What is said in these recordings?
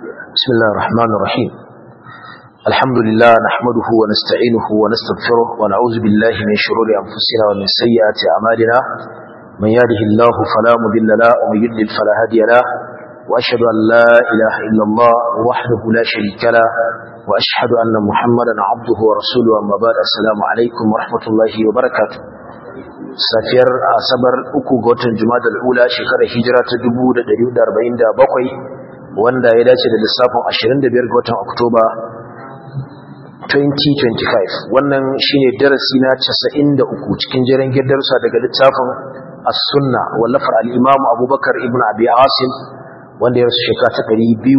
بسم الله الرحمن الرحيم الحمد لله نحمده ونستعينه ونستغفره ونعوذ بالله من شرور أنفسنا ومن سيئات أعمالنا من يهده الله فلا مضل له ومن يضلل فلا هادي له وأشهد أن لا إله إلا الله وحده لا شريك له وأشهد أن محمدا عبده ورسوله أما بعد السلام عليكم ورحمة الله وبركاته safiyar asabar uku ga watan juma'a ula shekarar hijira ta 1447 wanda ya dace da lissafin 25 ga watan oktoba 2025 wannan shine darasi na 93 cikin jiran gidarsa daga littafin as-sunna wallafar al-imam abubakar ibn abi asim wanda ya rasu shekara ta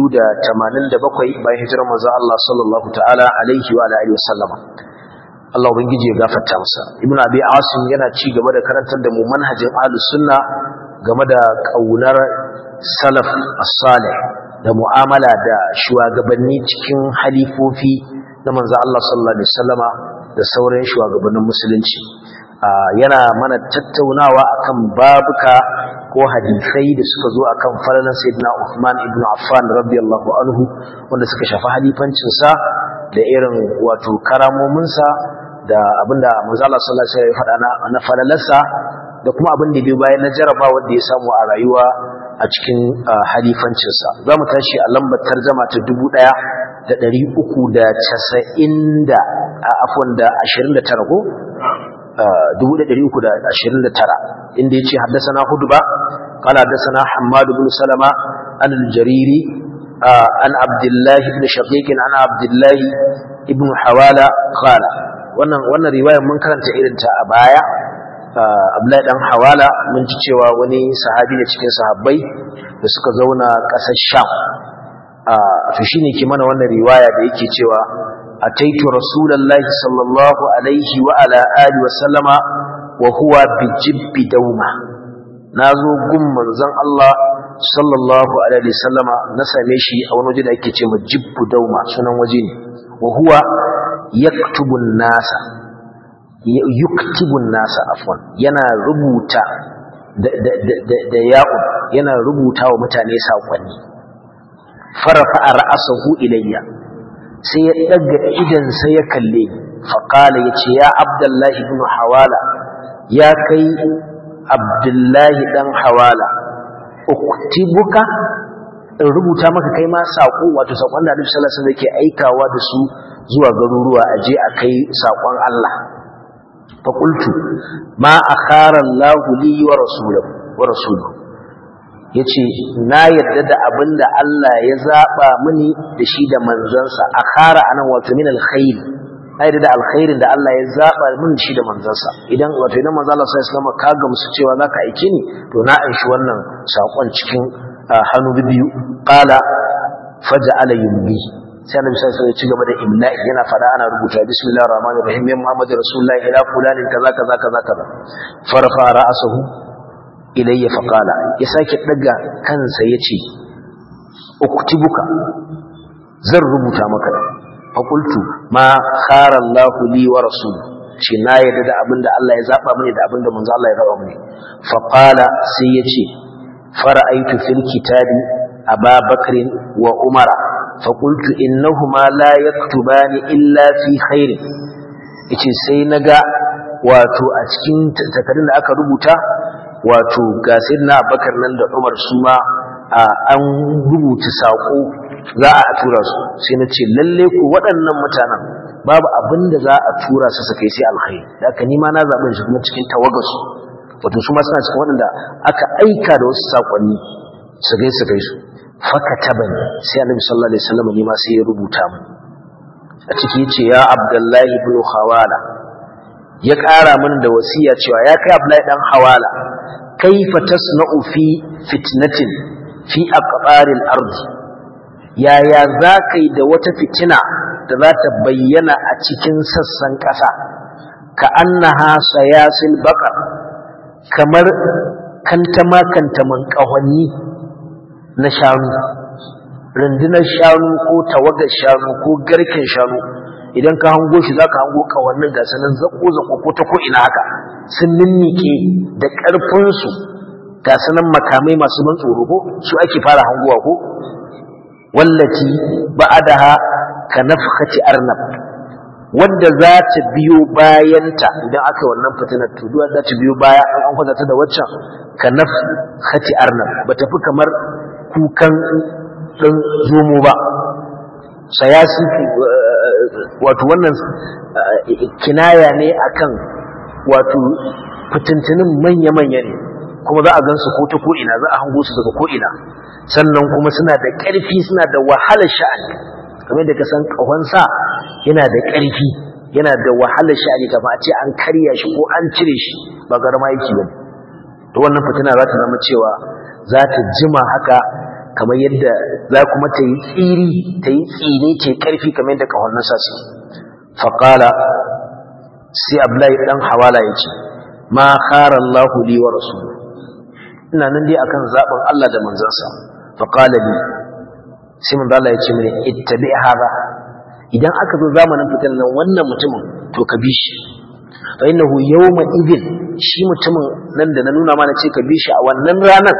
287 bayan hijirar manzo Allah sallallahu ta'ala alaihi wa alihi wasallama Allah ubangiji ya gafarta masa ibn abi asim yana ci gaba da karantar da mu manhajin ahlus sunna game da kaunar salaf as-salih da mu'amala da shugabanni cikin halifofi na manzo Allah sallallahu alaihi wasallama da sauran shugabannin musulunci yana mana tattaunawa akan babuka ko hadisai da suka zo akan falalan sayyidina Uthman ibn Affan radiyallahu anhu wanda suka shafi halifancin sa da irin wato karamomin sa da abinda manzo Allah sallallahu alaihi wasallam ya faɗa na falalarsa da kuma abin da bai bayan na jaraba wanda ya samu a rayuwa a cikin halifancinsa za mu tashi a lambar tarjama ta dubu ɗaya da ɗari uku da casa'in da afon da ashirin da tara ko dubu da ɗari uku da ashirin da tara inda ya ce haddasa na hudu ba kala haddasa na hamadu bin salama an aljariri an abdullahi ibn shaqiqin an abdullahi ibn hawala kala wannan wannan riwayar mun karanta irin ta a baya Abdullahi dan Hawala mun ji cewa wani sahabi ne cikin sahabbai da suka zauna ƙasar Sham to shine ke mana wannan riwaya da yake cewa ataitu rasulullahi sallallahu alaihi wa ala alihi wa sallama wa huwa bi jibbi dauma nazo gun manzon Allah sallallahu alaihi wa sallama na same shi a wani waje da ake cewa jibbu dauma sunan waje ne wa huwa yaktubu nasa yuktibun nasa afwan yana rubuta da ya'u yana rubuta wa mutane saƙonni farafa a ra'asahu ilayya sai ya daga idan sai ya kalle faƙala ya ce ya abdullahi ibn hawala ya kai abdullahi ɗan hawala uktibuka in rubuta maka kai ma saƙo wato saƙon da annabi sallallahu alaihi wasallam yake aikawa da su zuwa garuruwa a je a kai saƙon Allah faƙultu ma a karan lahuli wa rasulu ya ce na yadda da abin da Allah ya zaɓa mini da shi da manzansa a kara a nan wato min alkhairi na yadda da alkhairin da Allah ya zaɓa mini shi da manzansa idan wato idan manzan Allah sai islama ka gamsu cewa za ka aike ni to na aishi wannan saƙon cikin hannu biyu ƙala faja ala yumbi sai annabi sai sai ci gaba da imla'i yana fada ana rubuta bismillahir rahmanir rahim ya muhammadur rasulullahi ila fulanin kaza kaza kaza kaza farfa ra'sahu ilayya faqala ya sake daga kansa yace uktibuka zan rubuta maka fa qultu ma khara Allah li wa rasul shi na yadda da abinda Allah ya zaba mini da abinda manzo Allah ya zaba mini fa qala sai yace fara'aitu fil kitabi ababakr wa umara faƙultu innahuma la yaktubani illa fi khairin yace sai naga wato a cikin takardun da aka rubuta wato ga sayyidina Abubakar nan da Umar su ma an rubuta sako za a tura su sai na ce lalle ku waɗannan mutanen babu abin da za a tura su su kai sai alkhairi da haka ni ma na zaɓi shi kuma cikin tawagarsu wato su ma suna cikin waɗanda aka aika da wasu saƙonni su gai su kai su fakatabani sai annabi sallallahu alaihi wasallam ne ma sai ya rubuta mu a ciki yace ya abdullahi ibn hawala ya ƙara min da wasiya cewa ya kai abdullahi dan hawala kaifa tasna'u fi fitnatin fi aqbaril ard yaya zakai da wata fitina da za ta bayyana a cikin sassan ƙasa ka annaha sayasil baqar kamar kantama kantaman ƙahonni na shanu rundunar shanu ko tawagar shanu ko garken shanu idan ka hango shi za ka hango kawannin gasa nan zako-zako ko ta ko'ina haka sun ninnike da ƙarfinsu gasa nan makamai masu ban tsoro ko su ake fara hangowa ko wallati ba'daha ka nafkhati arnab wanda za ta biyo bayanta idan aka wannan fitinar to duwa za ta biyo baya an an kwatanta da waccan ka nafkhati arnab ba tafi kamar kukan dan zomo ba sayasi wato wannan kinaya ne akan wato fitintunin manya-manya ne kuma za a gansu ko ta ko'ina za a hango su daga ko'ina sannan kuma suna da ƙarfi suna da wahalar sha'ani kamar da ka san ƙahonsa yana da ƙarfi yana da wahalar sha'ani kama a ce an karya shi ko an cire shi ba garma yake ba to wannan fitina za ta zama cewa za ta jima haka kamar yadda za kuma ta yi tsiri ta yi tsine ce ƙarfi kamar yadda ƙahon nasa su faƙala sai abdullahi ɗan hawala ya ce ma khara Allahu li wa rasuluhu ina nan dai akan zaben Allah da manzansa fa qala li sai manzo Allah ya ce mini ittabi hada idan aka zo zamanin fitan nan wannan mutumin to ka bi shi fa innahu yawma idhin shi mutumin nan da na nuna mana ce ka bi shi a wannan ranar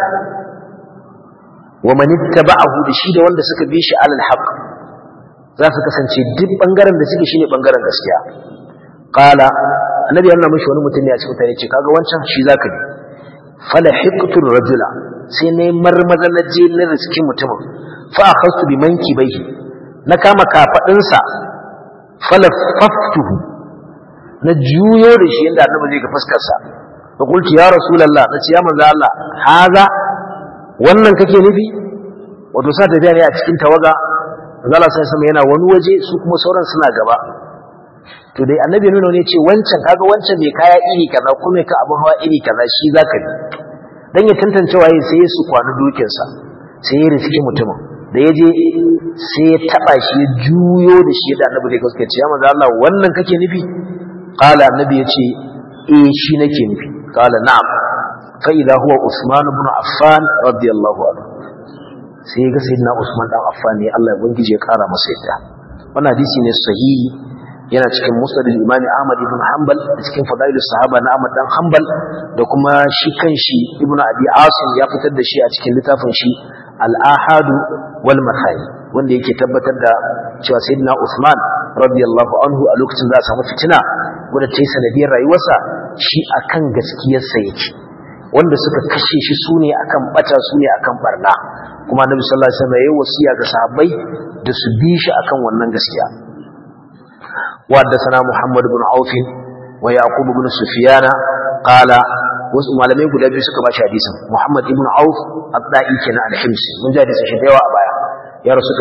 wa man ittaba'ahu da shi da wanda suka bi shi alal haqq za su kasance duk bangaren da suke shine bangaren gaskiya qala annabi ya nuna mishi wani mutum ne a cikin tare ce kaga wancan shi zaka bi fala hiqtur rajula sai ne marmaza na je na riski mutumin fa akhastu bi mankibaihi na kama kafadin sa fala faftuhu na juyo da shi inda annabi zai ga fuskar sa fa qultu ya rasulullah nace ya manzo Allah haza wannan kake nufi wato sa tafiya ne a cikin tawaga manzo Allah sai sama yana wani waje su kuma sauran suna gaba to dai annabi nuna ne ce wancan kaga wancan mai kaya iri kaza kuma ka abun hawa iri kaza shi zaka bi dan ya tantance waye sai ya su kwana dokin sa sai ya riski mutumin da ya je sai ya taba shi ya juyo da shi da annabi da suka ce ya manzo Allah wannan kake nufi qala annabi ya ce eh shi nake nufi qala na'am fa idha huwa usman ibn affan radiyallahu anhu sai ga sayyidina usman dan affan ne Allah ya bangije ya kara masa yadda wannan hadisi ne sahihi yana cikin musnad al-imam Ahmad ibn Hanbal da cikin fadail sahaba na Ahmad dan Hanbal da kuma shi kanshi Ibn Abi Asim ya fitar da shi a cikin littafin shi Al-Ahad wal Mathani wanda yake tabbatar da cewa Sayyidina Uthman radiyallahu anhu a lokacin za a samu fitina wanda ta yi sanadiyar rayuwarsa shi akan gaskiyarsa yake wanda suka kashe shi sune akan bata sune akan barna kuma Annabi sallallahu alaihi wasallam ya yi wasiya ga sahabbai da su bi shi akan wannan gaskiya وحدثنا محمد بن عوف ويعقوب بن سفيان قال wasu malamai guda biyu suka bashi hadisin Muhammad ibn Auf Abda'i kenan al-Himsi mun ji hadisin shi da yawa a baya ya rasu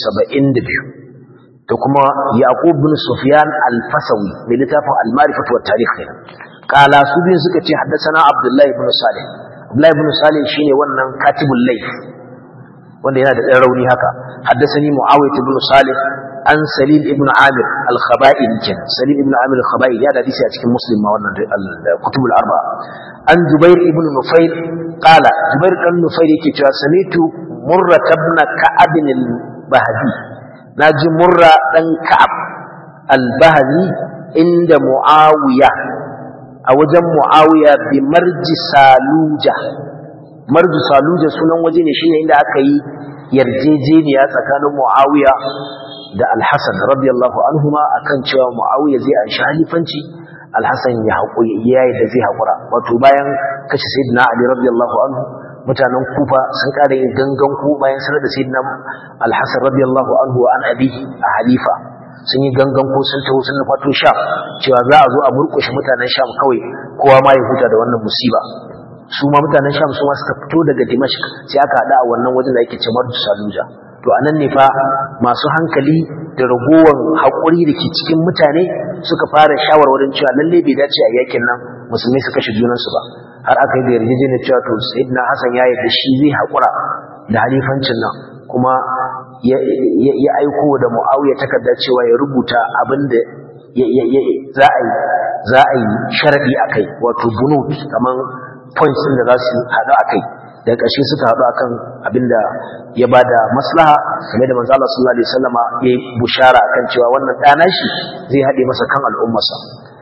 272 da kuma Yaqub ibn Sufyan al-Fasawi mai littafin al-Ma'rifah wa Tarikh kenan kala su biyu suka ce haddathana Abdullah ibn Salih Abdullah ibn Salih shine wannan katibul layth wanda yana da ɗan rauni haka haddasani Muawiyah ibn Salih an Salim ibn Amir al-Khaba'il kenan Salim ibn Amir al-Khaba'il ya da hadisi a cikin Muslim ma wannan kutubul arba an Jubair ibn Nufayl qala Jubair dan Nufayl yake cewa samitu Murra ibn Ka'ab al-Bahdi naji Murra dan Ka'ab al-Bahdi inda Muawiya a wajen Muawiya bi marji Saluja marji Saluja sunan waje ne shine inda aka yi yarjejeniya tsakanin Muawiya da Al-Hasan radiyallahu anhuma akan cewa Muawiya zai anshi halifanci Al-Hasan ya haƙuri yayi da zai haƙura wato bayan kashe Sayyidina Ali radiyallahu anhu mutanen Kufa sun ƙara yin gangan ku bayan sanar da Sayyidina Al-Hasan radiyallahu anhu an abi a halifa sun yi gangan ko sun taho sun fato Sham cewa za a zo a murƙushe mutanen Sham kawai kowa ma ya huta da wannan musiba su ma mutanen Sham su ma suka fito daga Dimashq sai aka hada a wannan wajen da ake cewa Saluja to anan ne fa masu hankali da ragowar haƙuri da ke cikin mutane suka fara shawarwarin cewa lalle bai dace a yakin nan musulmai su kashe junansu ba har aka yi da yarjejeniyar cewa to sayyidina Hassan ya yarda shi zai haƙura da halifancin nan kuma ya aiko da Muawiya takarda cewa ya rubuta abin da za a yi za a yi sharadi akai wato bunut kaman points din da za su haɗu akai da ƙarshe suka haɗu akan abinda ya bada maslaha game da manzo Allah sallallahu alaihi wasallama ya yi bushara akan cewa wannan ɗana shi zai haɗe masa kan al'ummarsa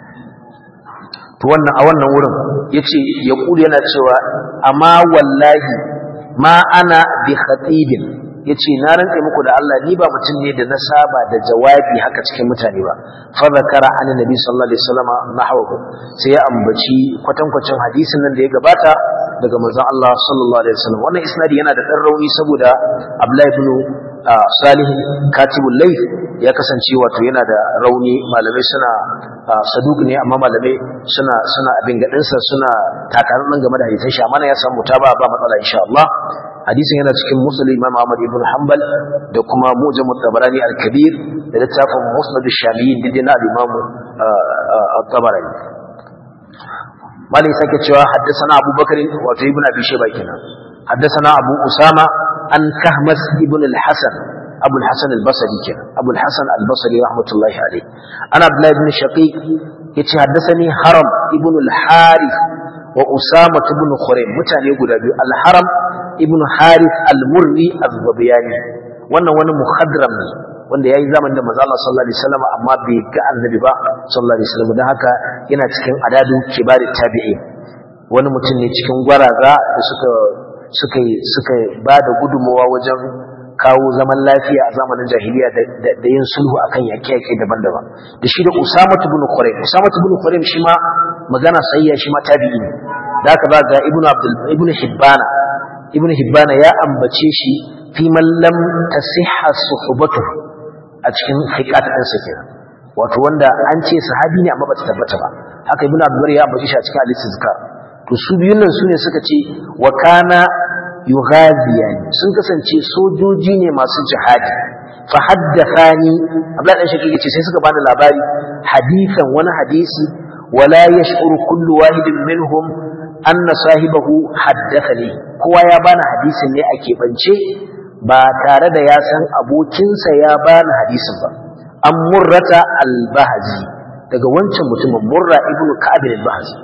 to wannan a wannan wurin yace ya kuli yana cewa amma wallahi ma ana bi khatibin yace na rantse muku da Allah ni ba mutum ne da na saba da jawabi haka cikin mutane ba fa zakara annabi sallallahu alaihi wasallam nahwahu sai ya ambaci kwatankwacin hadisin nan da ya gabata daga manzon Allah sallallahu alaihi wasallam wannan isnadi yana da dan rauni saboda Abdullah ibn Salih katibul layth ya kasance wato yana da rauni malamai suna saduk ne amma malamai suna suna abin gadinsa suna takarar game da hadisin shi amma ya samu taba ba matsala insha Allah hadisin yana cikin musnad imam ahmad ibn hanbal da kuma mujam at-tabarani al-kabir da littafin musnad ash-shamiyin da na al-imam at-tabarani malai sake cewa haddathana abubakar wato ibn abi shayba kenan haddathana abu usama an kahmas ibn al-hasan abu al-hasan al-basri kenan abu al-hasan al-basri rahmatullahi alayhi ana abdullah ibn shaqiq yace haddathani haram ibn al-harith wa usama ibn khuraym mutane guda biyu al-haram ibn harith al-murri az-zabiyani wannan wani muhadram ne wanda yayi zamanin da manzo Allah sallallahu alaihi wasallam amma bai ga annabi ba sallallahu alaihi wasallam dan haka yana cikin adadu kibari tabi'i wani mutum ne cikin gwaraza da suka suka suka ba da gudunmawa wajen kawo zaman lafiya a zamanin jahiliya da yin sulhu akan yaƙe-yaƙe daban-daban da shi da Usama ibn Khuraym Usama ibn Khuraym shi ma magana sayya shi ma tabi'i ne da aka ba ga Ibn Abdul Ibn Hibbana Ibn Hibbana ya ambace shi fi man lam tasihha suhbatuhu a cikin fiqat din sa kenan wato wanda an ce sahabi ne amma bata tabbata ba haka Ibn Abdul ya ambace shi a cikin al-Istizkar to su biyun nan sune suka ce wa kana yughaziyani sun kasance sojoji ne masu jihadi fa haddathani abla dan shakki yace sai suka bani labari hadisan wani hadisi wala yash'uru kullu wahidin minhum anna sahibahu haddathani kowa ya bani hadisin ne a keɓance ba tare da ya san abokinsa ya bani hadisin ba an murrata al-bahzi daga wancan mutumin murra ibnu ka'ab al-bahzi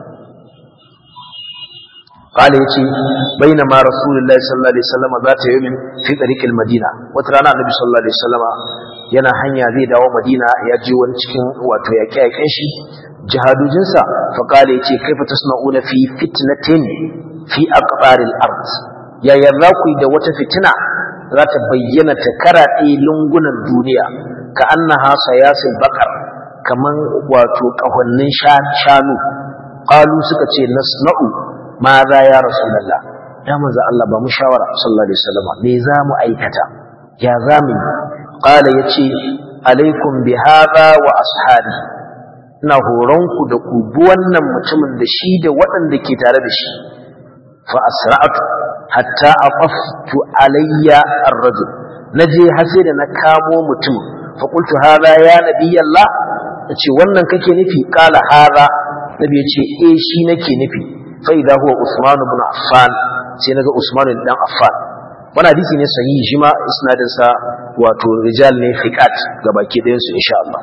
قال يتي بينما رسول الله صلى الله عليه وسلم ذات يوم في طريق المدينة وترانا النبي صلى الله عليه وسلم yana hanya zai dawo Madina ya je wani cikin wato yake yaken shi jihadujinsa fa kale yace kaifa tasna'una fi fitnatin fi aqbaril ard ya yarda ku da wata fitina za ta bayyana ta karaɗe lungunan duniya ka annaha sayasil bakar kaman wato kahonnin shanu qalu suka ce nasna'u ma za ya rasulallah ya manzo Allah ba mu shawara sallallahu alaihi wasallam me za mu aikata ya za mu qala yace alaikum bi hadha wa ashabi ina horonku da ku bi wannan mutumin da shi da waɗanda ke tare da shi fa asra'tu hatta aqaftu alayya ar-rajul naje har sai da na kamo mutumin fa qultu hadha ya nabiyallah yace wannan kake nufi qala hadha nabi yace eh shi nake nufi فإذا هو عثمان بن عفان سينغا عثمان بن عفان wannan hadisi ne sahihi shi ma isnadin sa wato rijal ne fiqat gabaki ɗayan su insha Allah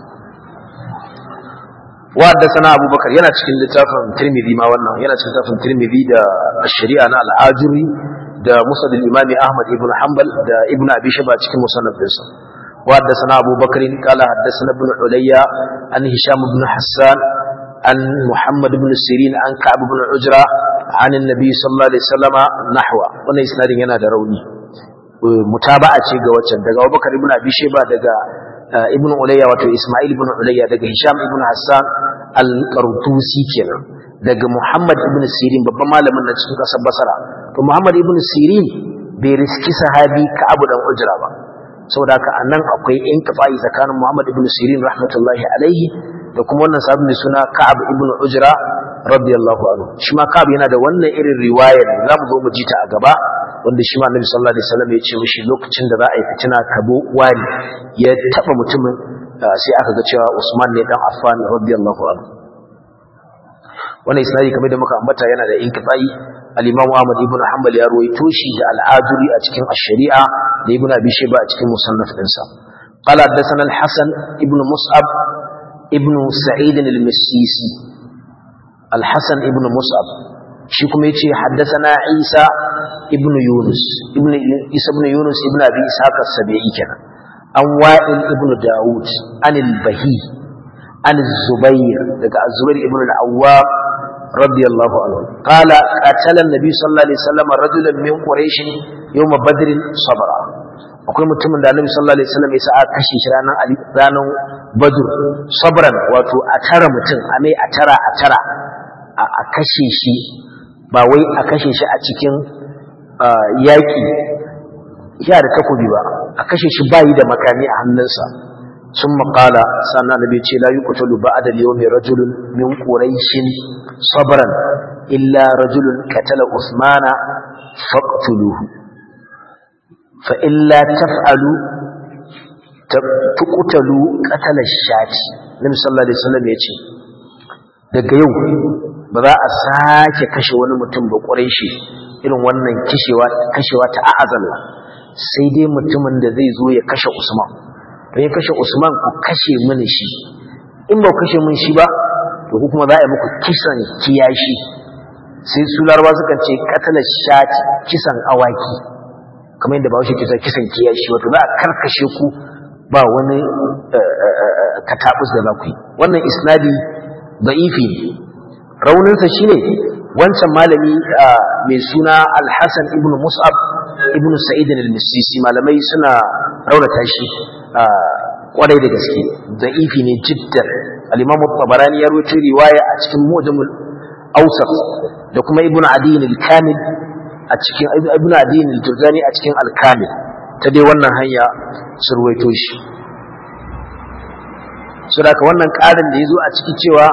wa haddathana Abu Bakar yana cikin littafin Tirmidhi ma wannan yana cikin littafin Tirmidhi da Ash-Shari'a na Al-Ajuri da Musnad al-Imam Ahmad ibn Hanbal da Ibn Abi Shayba cikin musannaf ɗinsa wa haddathana Abu Bakar qala haddathana Ibn Ulayya an Hisham ibn Hassan عن محمد بن سيرين عن كعب بن عجرة عن النبي صلى الله عليه وسلم نحو وانا اسنادين yana da rauni mutaba'a ce ga waccan daga Abubakar ibn Abi Shayba daga ibn Ulayya wato Isma'il ibn Ulayya daga Hisham ibn Hassan al-Qartusi kenan daga Muhammad ibn Sirin babban malamin na cikin kasar Basra to Muhammad ibn Sirin bai riski sahabi Ka'ab dan Ujra ba saboda haka anan akwai inqita'i tsakanin Muhammad ibn Sirin rahmatullahi alaihi da kuma wannan sahabi mai suna Ka'ab ibn Ujra radiyallahu anhu shi ma Ka'ab yana da wannan irin riwayar za mu zo mu ji ta a gaba wanda shi ma Annabi sallallahu alaihi wasallam ya ce mishi lokacin da za a yi fitina kabo wani ya taba mutumin sai aka ga cewa Usman ne dan Affan radiyallahu anhu wannan isnadi kamar da muka ambata yana da inqita'i al-Imam Ahmad ibn Hanbal ya ruwaito shi da al-Ajuri a cikin ash-Shari'a da Ibn Abi Shayba a cikin musannaf dinsa قال حدثنا الحسن ابن مصعب ابن سعيد المسيسي الحسن ابن مصعب shi kuma yace haddathana Isa ibn Yunus ibn Isa ibn Yunus ibn Abi Ishaq as-Sabi'i kenan an Wa'il ibn Dawud an al-Bahi an Zubair daga Az-Zubair ibn al-Awwam radiyallahu anhu qala qatala an-nabi sallallahu alaihi wasallam rajulan min quraish yawm badr sabra akwai mutumin da Annabi sallallahu alaihi wasallam ya sa aka kashe shi ranar ranar Badr sabran wato a tara mutum a mai a tara a tara a kashe shi ba wai a kashe shi a cikin yaƙi ya da takobi ba a kashe shi bayi da makami a hannunsa sun maƙala sannan nabi ce la yuqtalu ba'da al-yawmi rajulun min quraishin sabran illa rajulun katala usmana faqtuluhu fa illa taf'alu tuqtalu qatala shati nabi sallallahu alaihi wasallam ya ce daga yau ba za a sake kashe wani mutum ba quraishi irin wannan kishewa kashewa ta a'azalla sai dai mutumin da zai zo ya kashe Usman don ya kashe Usman ku kashe mini shi in ba kashe min shi ba to ku kuma za a yi muku kisan kiyashi sai su laraba sukan ce katalar shati kisan awaki kamar yadda bahaushe ke kisan kiyashi wato za a karkashe ku ba wani katabus da za ku yi wannan isnadi da'ifi ne rauninsa shine wancan malami mai suna alhassan ibn mus'ab ibn sa'id al-misisi malamai suna raunata shi kwarai da gaske da'ifi ne jiddan al-imam tabarani ya rawaito riwaya a cikin mujamul awsat da kuma ibn adiyin al-kamil a cikin ibn adiyin al-juzani a cikin al-kamil ta dai wannan hanya sun rawaito shi saboda wannan ƙarin da yazo a ciki cewa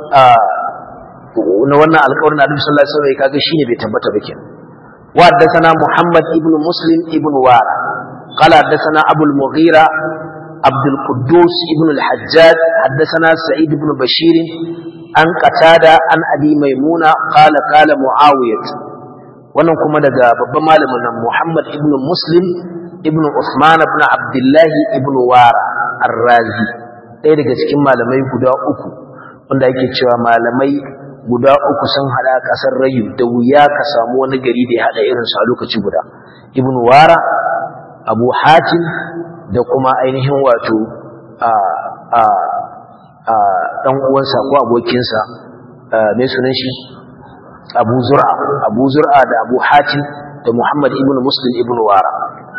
na wannan alƙawarin Annabi sallallahu alaihi wasallam kaga shine bai tabbata ba kenan wa haddathana Muhammad ibn Muslim ibn Wara qala haddathana Abu al-Mughira عبد القدوس ابن الحجاج حدثنا سعيد بن بشير عن قتادة عن أبي ميمونة قال قال معاوية wannan kuma daga babban malamin nan Muhammad ibn Muslim ibn Uthman ibn Abdullah ibn Wara Ar-Razi ɗaya daga cikin malamai guda uku wanda ake cewa malamai guda uku sun hada kasar Rayu da wuya ka samu wani gari da ya hada irin su a lokaci guda Ibn Wara Abu Hatim da kuma ainihin wato a a a dan uwansa ko abokinsa me sunan shi Abu Zur'a Abu Zur'a da Abu Hatim da Muhammad ibn Muslim ibn Wara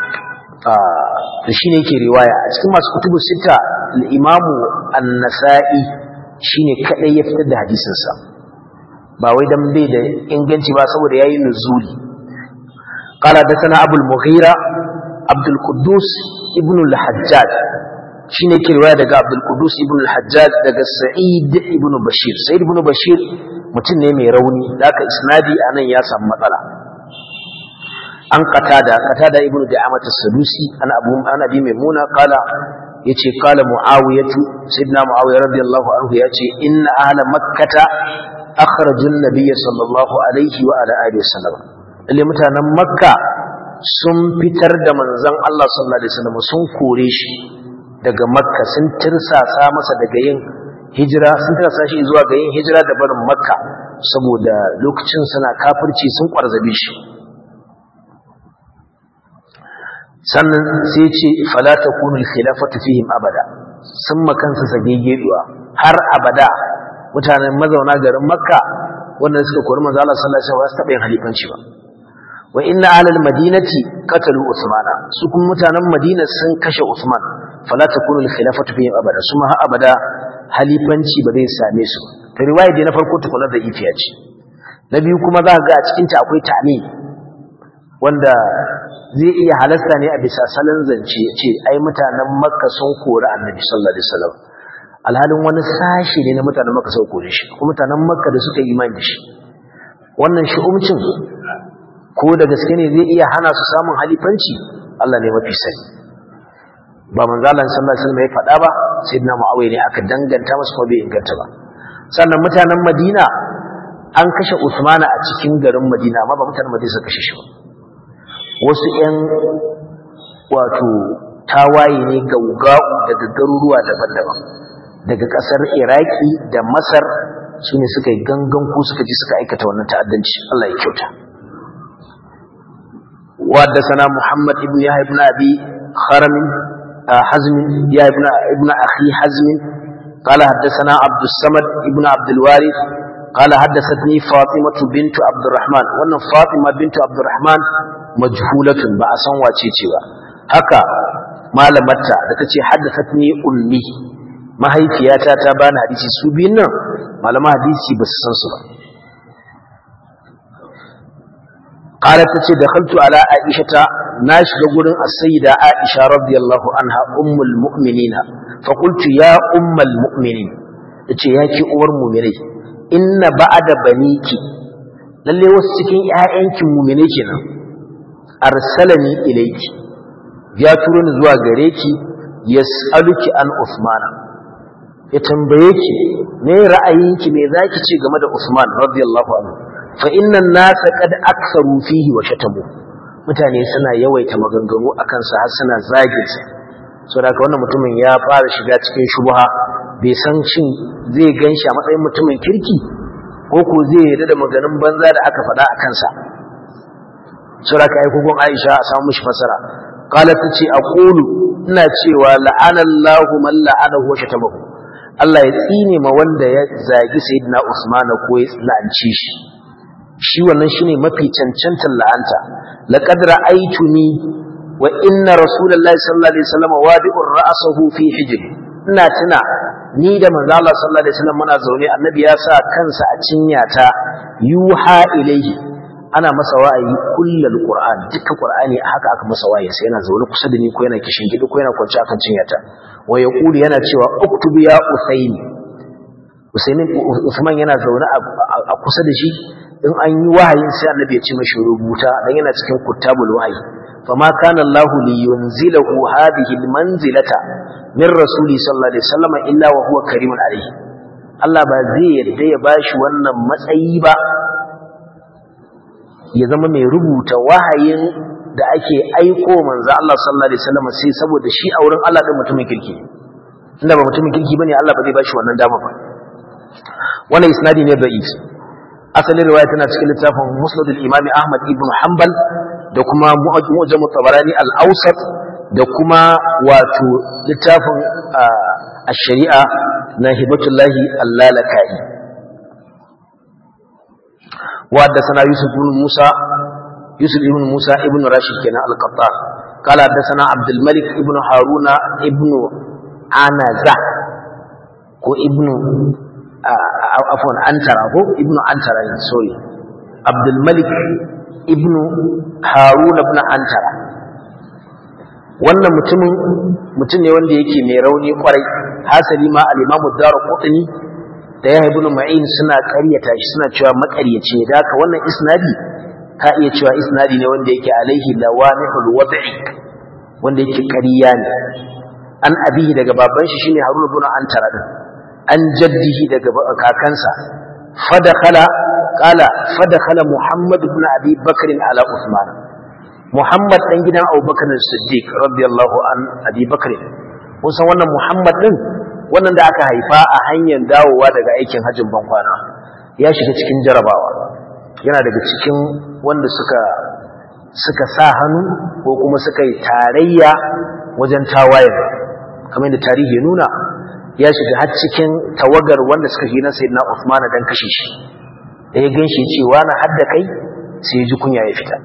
to shine yake riwaya a cikin masu kutubu sita al-Imam An-Nasa'i shine kadai ya fitar da hadisin sa ba wai dan bai da inganci ba saboda yayi nuzuli qala da sana Abu al-Mughira Abdul Quddus ibn al-Hajjaj shine yake riwaya daga Abdul Quddus ibn al-Hajjaj daga Sa'id ibn Bashir Sa'id ibn Bashir mutum ne mai rauni da aka isnadi anan ya samu matsala an qatada qatada ibnu da'amat as-sadusi an abu an abi maimuna qala yace qala muawiyatu sayyidina muawiya radiyallahu anhu yace inna ahla makkata akhraju an-nabiy sallallahu alaihi wa ala alihi wasallam lalle mutanen makka sun fitar da manzon Allah sallallahu alaihi wasallam sun kore shi daga makka sun tirsasa masa daga yin hijira sun tirsasa shi zuwa ga yin hijira da barin makka saboda lokacin suna kafirci sun kwarzabe shi sannan sai ce fala takunu al-khilafatu fihim abada sun makansa sagegeduwa har abada mutanen mazauna garin makka wanda suka kori manzo Allah sallallahu alaihi wasallam taɓa yin halifanci ba wa inna ahlal madinati qatalu usmana su kuma mutanen madina sun kashe usman fala takunu al-khilafatu fihim abada su ma har abada halifanci ba zai same su ta riwaya dai na farko tukuna da ifiya ce na biyu kuma za ka ga a cikin ta akwai ta'mi wanda zai iya halasta ne a bisa salon zance ce ai mutanen makka sun kori annabi sallallahu alaihi wasallam alhalin wani sashi ne na mutanen makka sun kore shi kuma mutanen makka da suka yi imani da shi wannan shi'umcin ko da gaske ne zai iya hana su samun halifanci Allah ne mafi sani ba manzo Allah sallallahu alaihi wasallam ya faɗa ba sayyidina Muawiya ne aka danganta masa ko bai inganta ba sannan mutanen Madina an kashe Usmana a cikin garin Madina amma ba mutanen Madina suka kashe shi ba wasu ƴan wato tawaye ne gaugau daga garuruwa daban-daban daga ƙasar Iraki da Masar su ne suka yi gangan ko suka ji suka aikata wannan ta'addanci Allah ya kyauta وحدثنا محمد بن يحيى بن ابي خرم حزم يا ابن ابن اخي حزم قال حدثنا عبد الصمد ابن عبد الوارث قال حدثتني فاطمه بنت عبد الرحمن وان فاطمه بنت عبد الرحمن مجهوله با san wace ce ba haka malamarta da ta ce haddathatni ummi mahaifiyata ta bani hadisi su biyun nan malaman hadisi ba su san su ba قالت تتي دخلت على عائشة ناشد قرن السيدة عائشة رضي الله عنها أم المؤمنين فقلت يا أم المؤمنين تتي ياكي أور مؤمنين إن بعد بنيك lalle wasu cikin ‘ya'yanki mumine kenan arsalani ilaiki ya turo ni zuwa gare ki ya tsaluki an usmana ya tambaye ki me ra'ayinki me za ki ce game da usman radiyallahu anhu fa innan nasa kad aksaru fihi wa shatamu mutane suna yawaita maganganu akan sa har suna zagin sa saboda haka wannan mutumin ya fara shiga cikin shubha bai san shin zai ganshi a matsayin mutumin kirki ko ko zai yarda da maganganun banza da aka faɗa a kansa saboda haka ai kogon Aisha a samu mishi fasara qalat tace aqulu ina cewa la'anallahu man la'anahu wa shatamahu Allah ya tsine ma wanda ya zagi sayyidina Usman ko ya la'anci shi shi wannan shine mafi cancantar la'anta laqad ra'aytuni wa inna rasulullahi sallallahu alaihi wasallam wadi'ur ra'sahu fi hijr ina tuna ni da manzo Allah sallallahu alaihi wasallam muna zaune annabi ya sa kansa a cinyata yuha ilaihi ana masa wa'ayi kullal qur'an dukkan qur'ani haka aka masa wa'ayi sai yana zaune kusa da ni ko yana kishin gidi ko yana kwance akan cinyata wa yaqulu yana cewa uktubu ya usaini usaini usman yana zaune a kusa da shi in an yi wahayin sai annabi ya ce mashi rubuta dan yana cikin kutabul wahyi fama kana Allah li yunzilahu hadhihi almanzilata min rasuli sallallahu alaihi wasallam illa wa huwa karimun alaihi Allah ba zai yarda ya bashi wannan matsayi ba ya zama mai rubuta wahayin da ake aiko manzo Allah sallallahu alaihi wasallam sai saboda shi a wurin Allah din mutumin kirki inda ba mutumin kirki bane Allah ba zai bashi wannan dama ba wannan isnadi ne da'if asalin riwaya tana cikin littafin musnad al-imam ahmad ibn hanbal da kuma mu'jam tabarani al-awsat da kuma wato littafin ash-shari'a na hibatullahi al-lalakai wa sana yusuf ibn musa yusuf ibn musa ibn rashid kenan al-qattan قال حدثنا عبد الملك ابن هارون ابن عنزة ko ibnu afwan antara ko ibnu antara ne sorry abdul malik ibnu harun ibn antara wannan mutumin mutum ne wanda yake mai rauni kwarai hasali ma al-imam ad-darqutni da ya ibn ma'in suna ƙaryata shi suna cewa maƙaryaci ne da haka wannan isnadi ka iya cewa isnadi ne wanda yake alaihi lawamihul wad'i wanda yake ƙarya ne an abihi daga baban shi shine harun ibn antara din an jaddihi daga kakansa fadakhala qala fadakhala muhammad ibn abi bakr ala usman muhammad dan gidan abubakar siddiq radiyallahu an abi bakr kun san wannan muhammad din wannan da aka haifa a hanyar dawowa daga aikin hajjin bankwana ya shiga cikin jarabawa yana daga cikin wanda suka suka sa hannu ko kuma suka yi tarayya wajen tawayen kamar da tarihi ya nuna ya shiga har cikin tawagar wanda suka shi na sayyidina Uthman dan kashe shi da ya ganshi cewa na hadda kai sai ya ji kunya ya fita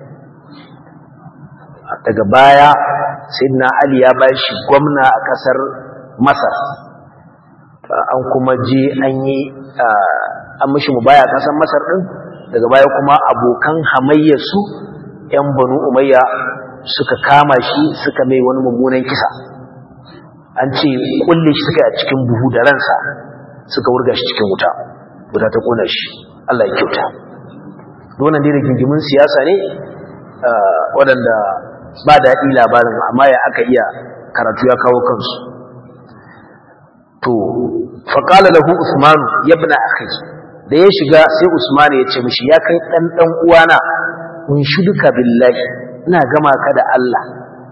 daga baya sayyidina Ali ya ba shi gwamna a kasar Masar an kuma je an yi an mishi mubaya kasar Masar din daga baya kuma abokan hamayyar su yan Banu Umayya suka kama shi suka mai wani mummunan kisa an ce kulle shi suka a cikin buhu da ransa suka wurga shi cikin wuta wuta ta kona shi Allah ya kyauta wannan dai rigingimin siyasa ne waɗanda ba daɗi labarin amma ya aka iya karatu ya kawo kansu to faƙala lahu usman ya bina akhi da ya shiga sai usman ya ce mishi ya kai ɗan ɗan uwana in shuduka billahi ina gama ka da Allah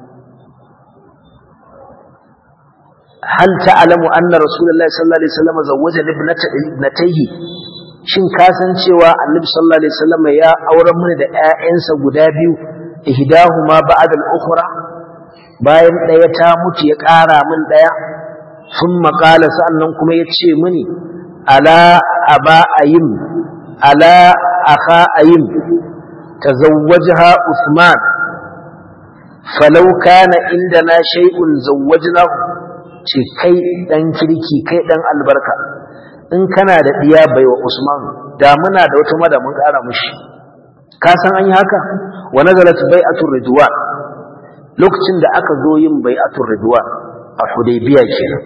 هل تعلم أن رسول الله صلى الله عليه وسلم زوج ابنتيه shin ka san cewa annabi sallallahu alaihi wasallam ya auren mana da ƴaƴansa guda biyu ihdahuma ba'da al-ukhra bayan daya ta mutu ya ƙara min daya thumma qala sa'annan kuma yace mini ala aba ayim ala akha ayim tazawwajha usman falau kana indana shay'un zawwajnahu ce kai dan kirki kai dan albarka in kana da diya baiwa Usman da muna da wata mada mun kara mushi ka san an yi haka wa nazalat bai'atur ridwan lokacin da aka zo yin bai'atur ridwan a Hudaybiya kenan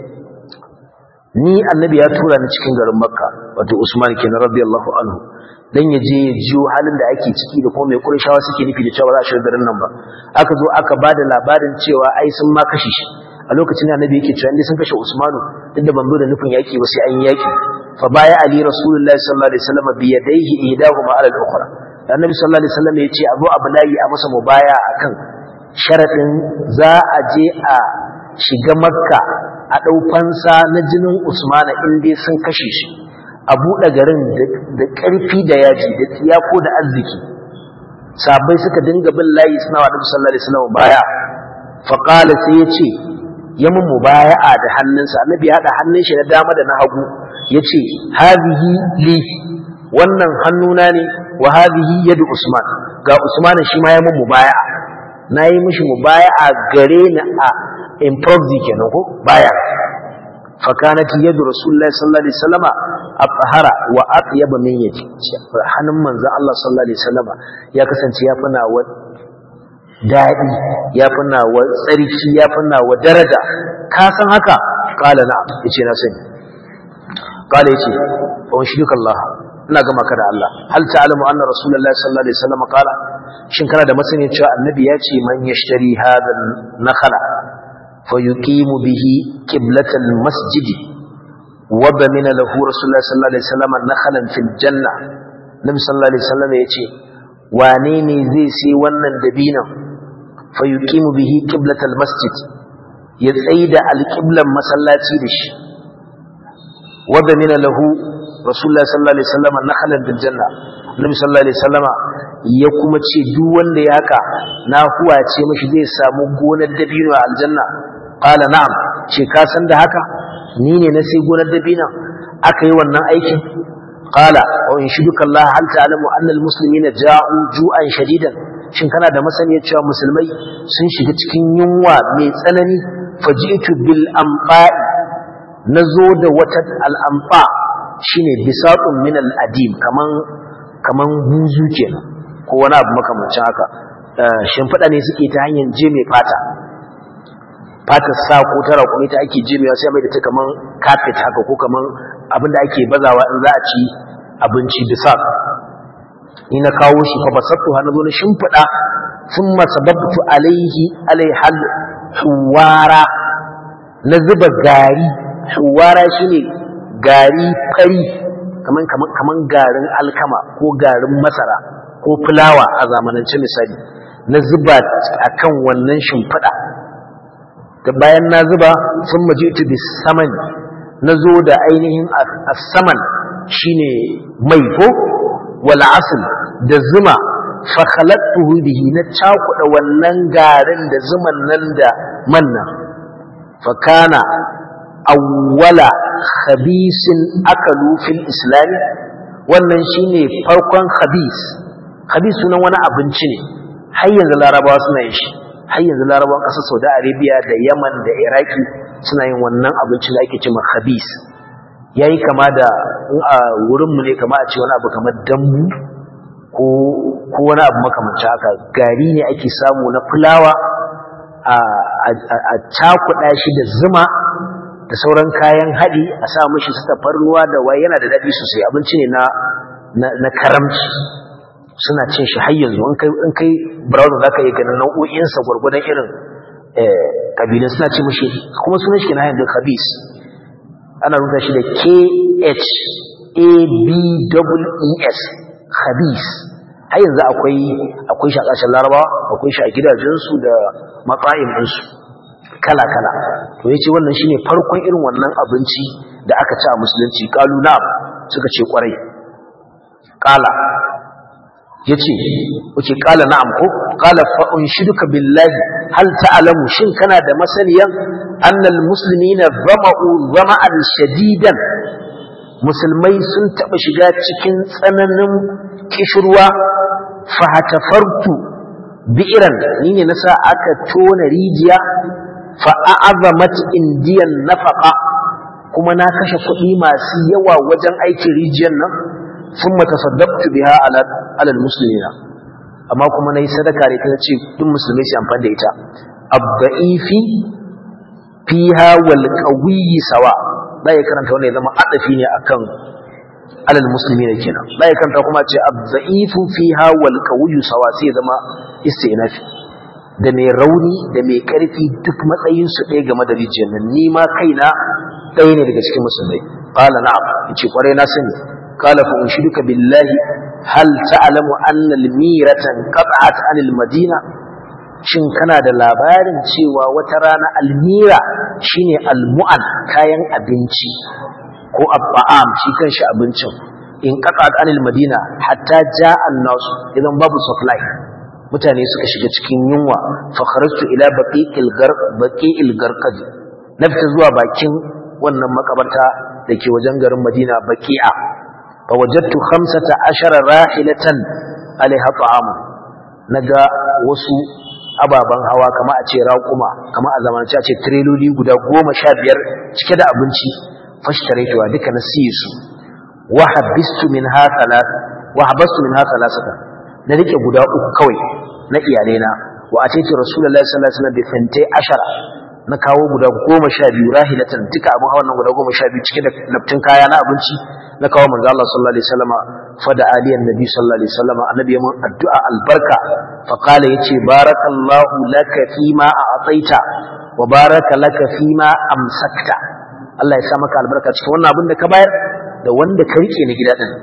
ni annabi ya tura ni cikin garin Makka wato Usman kenan radiyallahu anhu dan ya je ya jiyo halin da ake ciki da kuma mai Qurayshawa suke nufi da cewa za a shiga garin nan ba aka zo aka bada labarin cewa ai sun ma kashe shi a lokacin annabi yake cewa indai sun kashe Usmanu duk da ban zo da nufin yaki ba sai an yi yaki fa baya ali rasulullahi sallallahu alaihi wasallam bi yadayhi ihdahuma ala al-ukhra annabi sallallahu alaihi wasallam yace abu ablayi a masa mubaya akan sharadin za a je a shiga makka a dau fansa na jinin Usmana in dai sun kashe shi a buɗe garin da ƙarfi da yaji da tsiyako da arziki sabai suka dinga bin layi suna wa Annabi sallallahu alaihi wasallam baya fa qala sai yace ya mun mubaya'a da hannunsa annabi ya hada hannun shi na dama da na hagu yace hadhihi li wannan hannuna ne wa hadhihi yadu usman ga usman shi ma ya mun mubaya'a nayi mishi mubaya'a gare ni a improvi kenan ko baya fa kanat yadu rasulullahi sallallahu alaihi wasallama athhara wa atyab min yadi hannun manzon Allah sallallahu alaihi wasallama ya kasance ya fina wa daɗi ya fi nawa tsarki ya fi nawa daraja ka san haka ƙala na ya ce na sani ƙala ya ce wa shi duka Allah ina gama ka da Allah hal ta'alamu anna rasulullah sallallahu alaihi wasallam qala shin kana da masani cewa annabi ya ce man yashtari hadha nakhala fa yuqimu bihi qiblatal masjidi wa bamina lahu rasulullah sallallahu alaihi wasallam nakhalan fil janna nabi sallallahu alaihi wasallam ya ce wane ne zai sai wannan dabinan fayuqimu bihi qiblatal masjid ya tsaida alqiblan masallaci da shi wa damina lahu rasulullah sallallahu alaihi wasallam nakhalan bil janna nabi sallallahu alaihi wasallama ya kuma ce duk wanda ya haka na huwa ce mishi zai samu gonar dabino a aljanna qala na'am ce ka san da haka ni ne na sai gonar dabino aka yi wannan aikin qala wa in shiduka Allah hal ta'lamu anna al-muslimina ja'u ju'an shadidan shin kana da masaniyar cewa musulmai sun shiga cikin yunwa mai tsanani faji'tu bil amfa'i nazo da wata al-amfa shine bisaqun min al-adim kaman kaman buzu kenan ko wani abu makamancin haka shimfiɗa ne suke ta hanyar je mai fata fatar sa ko ta raƙumi ta ake jimewa sai mai da ta kaman kafet haka ko kaman abin da ake bazawa in za a ci abinci bisa ni na kawo shi fa basattu har nazo na shimfida thumma sababtu alaihi alaihal huwara na zuba gari huwara shine gari fari kaman kaman kaman garin alkama ko garin masara ko fulawa a zamanance misali na zuba akan wannan shimfida da bayan na zuba sun majitu bis saman na zo da ainihin as-saman shine mai ko wal asl da zuma fa khalaqtuhu bihi na cakuda wannan garin da zuman nan da manna fa kana awwala khabisin akalu fil islam wannan shine farkon khabis khabis sunan wani abinci ne har yanzu larabawa suna yin shi har yanzu larabawan ƙasar saudi arabia da yaman da iraki suna yin wannan abinci da ake cewa khabis ya yi kama da in a wurinmu ne kama a ce wani abu kamar dambu ko wani abu makamancin haka gari ne ake samu na fulawa a cakuɗa shi da zuma da sauran kayan haɗi a sa mashi su tafarnuwa da waye yana da daɗi sosai abinci ne na karamci suna cin shi har yanzu in kai browser za ka yi ganin nau'o'insa gwargwadon irin ƙabilun suna ce mashi kuma sunan shi ke na yanzu khabis ana rubuta shi da k-h-a-b-e-s khabis har yanzu akwai akwai shi a ƙasashen larabawa akwai shi a gidajensu da matsa'in ɗinsu kala-kala to ya ce wannan shi ne farkon irin wannan abinci da aka ci a musulunci ƙalu na suka ce ƙwarai ƙala ya ce wace ƙala na'am ko ƙala fa'un shiduka billahi hal ta'alamu shin kana da masaniyan annal musulmi na zama'u zama'an shadidan musulmai sun taɓa shiga cikin tsananin kishirwa fahatafartu bi'iran ni ne nasa aka tona rijiya fa a'azamat indiyan nafaqa kuma na kashe kuɗi masu yawa wajen aikin rijiyar nan thumma tasaddaqtu biha ala ala almuslimina amma kuma nayi sadaka da ita ce duk musulmai su amfani da ita abda'ifi fiha wal qawiyyi sawa da ya karanta wannan ya zama adafi ne akan alal muslimina kenan da ya karanta kuma ce abda'ifu fiha wal qawiyyu sawa sai ya zama istinafi da mai rauni da mai karfi duk matsayin su ɗaya game da rijiyar nan ni ma kaina ɗaya ne daga cikin musulmai qala na'am yace kwarai na sani qala fa unshiduka billahi hal ta'lamu anna al-miratan qat'at 'anil madina shin kana da labarin cewa wata rana almira shine almu'an kayan abinci ko abba'am shi kanshi abincin in qat'at 'anil madina hatta ja'a an-nas idan babu supply mutane suka shiga cikin yunwa fa kharajtu ila baqi'il garq baqi'il garqad nafta zuwa bakin wannan makabarta dake wajen garin Madina baqi'a fa wajadtu 15 rahilatan alaiha ta'am naga wasu ababan hawa kama a ce raƙuma kama a zamanance a ce tireloli guda goma sha biyar cike da abinci fashtaraitu duka na siye su wa habistu min ha wa habastu min ha salasata na rike guda uku kawai na iyalaina wa a teki rasulullahi sallallahu alaihi wasallam bi fante ashara na kawo guda goma sha biyu rahilatan duka abin hawan nan guda goma sha biyu cike da laftin kaya na abinci na kawo manzo Allah sallallahu alaihi wasallam fada aliyan nabi sallallahu alaihi wasallam annabi ya mun addu'a albarka fa qala yace barakallahu laka fima a'taita wa baraka laka fima amsakta Allah ya sa maka albarka cikin wannan abin da ka bayar da wanda ka rike na gida din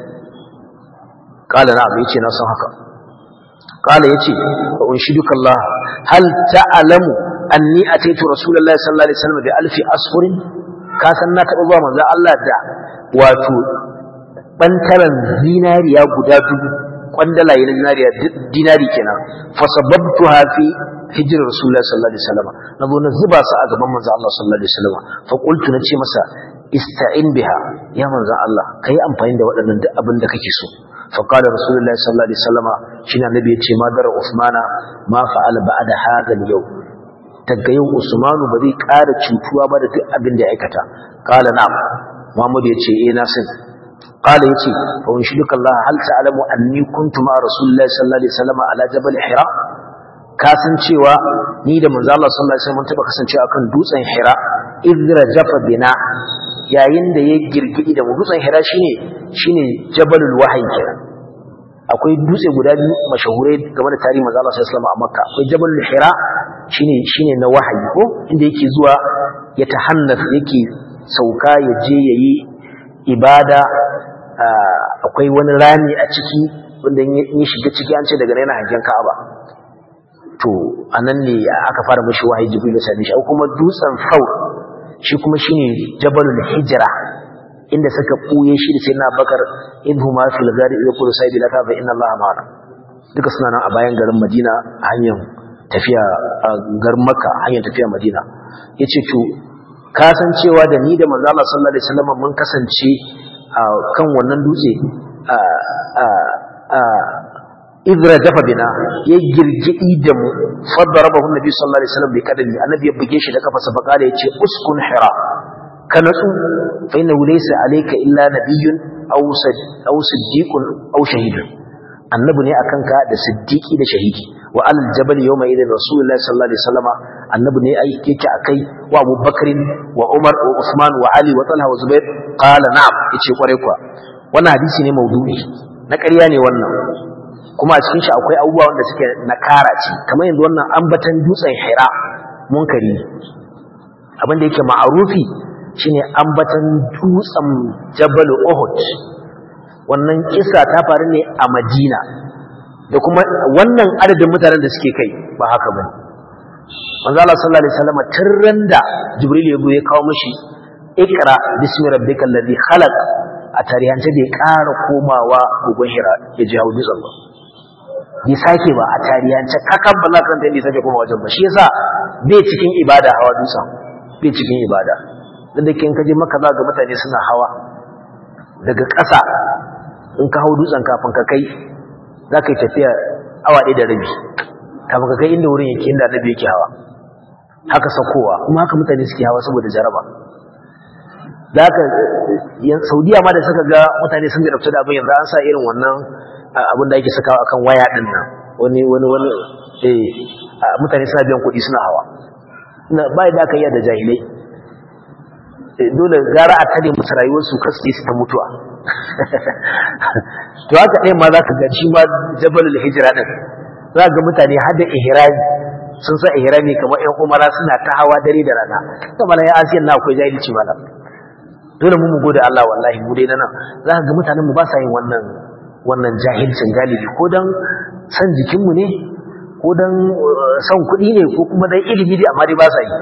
qala na'am yace na san haka qala yace fa unshiduka Allah hal ta'lamu anni ataitu rasulullahi sallallahu alaihi wasallam bi alfi asfurin ka san na taɓa zuwa manzo Allah da wato bantaran zinariya guda dubu kwandalaye na zinariya dinari kenan fa sababtuha fi hijr rasulullahi sallallahu alaihi wasallam nazo na zuba su a gaban manzo Allah sallallahu alaihi wasallam fa qultu na ce masa ista'in biha ya manzo Allah kai amfani da waɗannan duk abin da kake so fa qala rasulullahi sallallahu alaihi wasallam shine annabi ya ce ma dar usmana ma fa'ala ba'da hadha al-yawm daga yau usmanu ba zai ƙara cutuwa ba da duk abin da ya aikata qala na'am muhammad ya ce eh na sani قال يتي فانشدك الله هل تعلم أني كنت مع رسول الله صلى الله عليه وسلم على جبل حراء kasan cewa ni da manzo Allah sallallahu alaihi wasallam taba kasancewa akan dutsen Hira idra jafa bina yayin da ya girgidi da mu dutsen Hira shine shine Jabalul Wahyi kenan akwai dutse guda biyu mashahurai game da tarihi manzo Allah sallallahu alaihi wasallam a Makka akwai Jabalul Hira shine shine na wahayi ko inda yake zuwa ya tahannaf yake sauka ya je yayi ibada akwai wani rami a ciki wanda ya shiga ciki an ce daga yana hangen Ka'aba to anan ne aka fara mishi wahayi Jibril sai shi kuma dutsen Thawr shi kuma shine Jabalul Hijra inda suka buye shi da Sayyidina Bakar idhuma fil ghari yaqulu sayyidi laka fa inna Allah ma'ana duka suna nan a bayan garin Madina hanyar tafiya garin Makka hanyar tafiya Madina yace to kasancewa da ni da manzo Allah sallallahu alaihi wasallam mun kasance kan wannan dutse idra dafa bina ya girgidi da mu fadarabahu nabi sallallahu alaihi wasallam bi kadami annabi ya buge shi da kafa sabaka yace uskun hira ka natsu fa inna laysa alayka illa nabiyyun aw aw siddiqun aw shahidun annabi ne akan ka da siddiqi da shahidi wa alal jabal yawma idin rasulullahi sallallahu alaihi wasallam annabi ne ai yake akai wa abubakar wa umar wa usman wa ali wa talha wa zubair qala na'am yace kware kuwa wannan hadisi ne maudu'i na ƙarya ne wannan kuma a cikin shi akwai abubuwa wanda suke na kara ce kamar yanzu wannan ambatan dutsen hira munkari abin da yake ma'arufi shine ambatan dutsen jabal uhud wannan kisa ta faru ne a madina da kuma wannan adadin mutanen da suke kai ba haka bane manzo Allah sallallahu alaihi wasallam tirran da jibril ya ya kawo mishi ikra bismi rabbikal ladhi khalaq a tarihance bai ƙara komawa gugun hira ya ji haudi zamba bai sake ba a tarihance kakan ba za ka ranta sake koma wajen ba shi yasa bai cikin ibada hawa dutsen bai cikin ibada da da kin kaje maka za ga mutane suna hawa daga ƙasa in ka hau dutsen kafin ka kai za ka yi tafiya awa ɗaya da rabi kafin ka kai inda wurin yake inda annabi yake hawa haka sakowa kuma haka mutane suke hawa saboda jaraba da haka saudiya ma da suka ga mutane sun jarabta da abin yanzu an sa irin wannan abin da ake sakawa akan waya din nan wani wani wani eh mutane suna biyan kuɗi suna hawa ba da aka yi da jahilai dole gara a tare musu rayuwarsu kasu su ta mutuwa to haka ɗaya ma za ka ga shi ma jabalul hijira ɗin za ga mutane har da ihrami sun sa ihrami kamar ƴan umara suna ta hawa dare da rana kamar ya asiyan na akwai jahilci malam dole mu mu gode Allah wallahi mu dai nan za ka ga mutanen mu ba sa yin wannan wannan jahilcin galibi ko dan san jikinmu ne ko dan san kuɗi ne ko kuma dan ilimi dai amma dai ba sa yi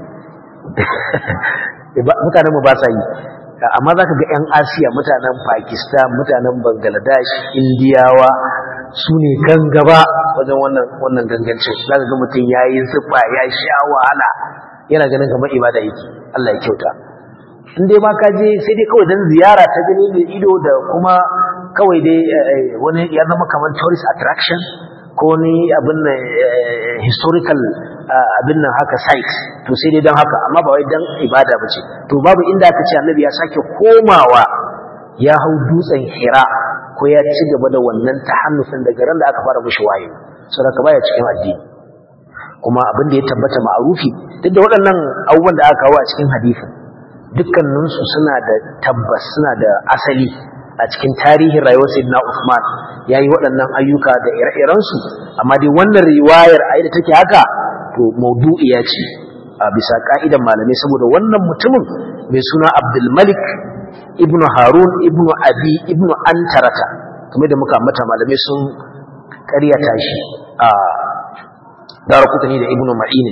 mutanen mu ba sa yi amma za ka ga 'yan asiya mutanen pakistan mutanen bangladesh indiyawa su ne kan gaba wajen wannan gangancin za ka ga mutum ya yi zufa ya sha wahala yana ganin kamar ibada yake allah ya kyauta in dai ma ka je sai dai kawai don ziyara ta gani da ido da kuma kawai dai wani ya zama kamar tourist attraction ko ni abin nan historical abin nan haka site to sai dai don haka amma ba wai don ibada ba ce to babu inda aka ce annabi ya sake komawa ya hau dutsen hira ko ya ci gaba da wannan tahannufin daga ran da aka fara mushi wayo saboda baya cikin addini kuma abin da ya tabbata ma'arufi duk da waɗannan abubuwan da aka kawo a cikin hadisin dukkaninsu suna da tabbas suna da asali a cikin tarihin rayuwar sayyidina Uthman yayi waɗannan ayyuka da ire-irensu amma dai wannan riwayar a da take haka to maudu'iya ce a bisa ka'idan malamai saboda wannan mutumin mai suna Abdul Malik ibn Harun ibn Abi ibn Antarata kamar da muka mata malamai sun ƙaryata shi a Daraqutni da Ibn Ma'in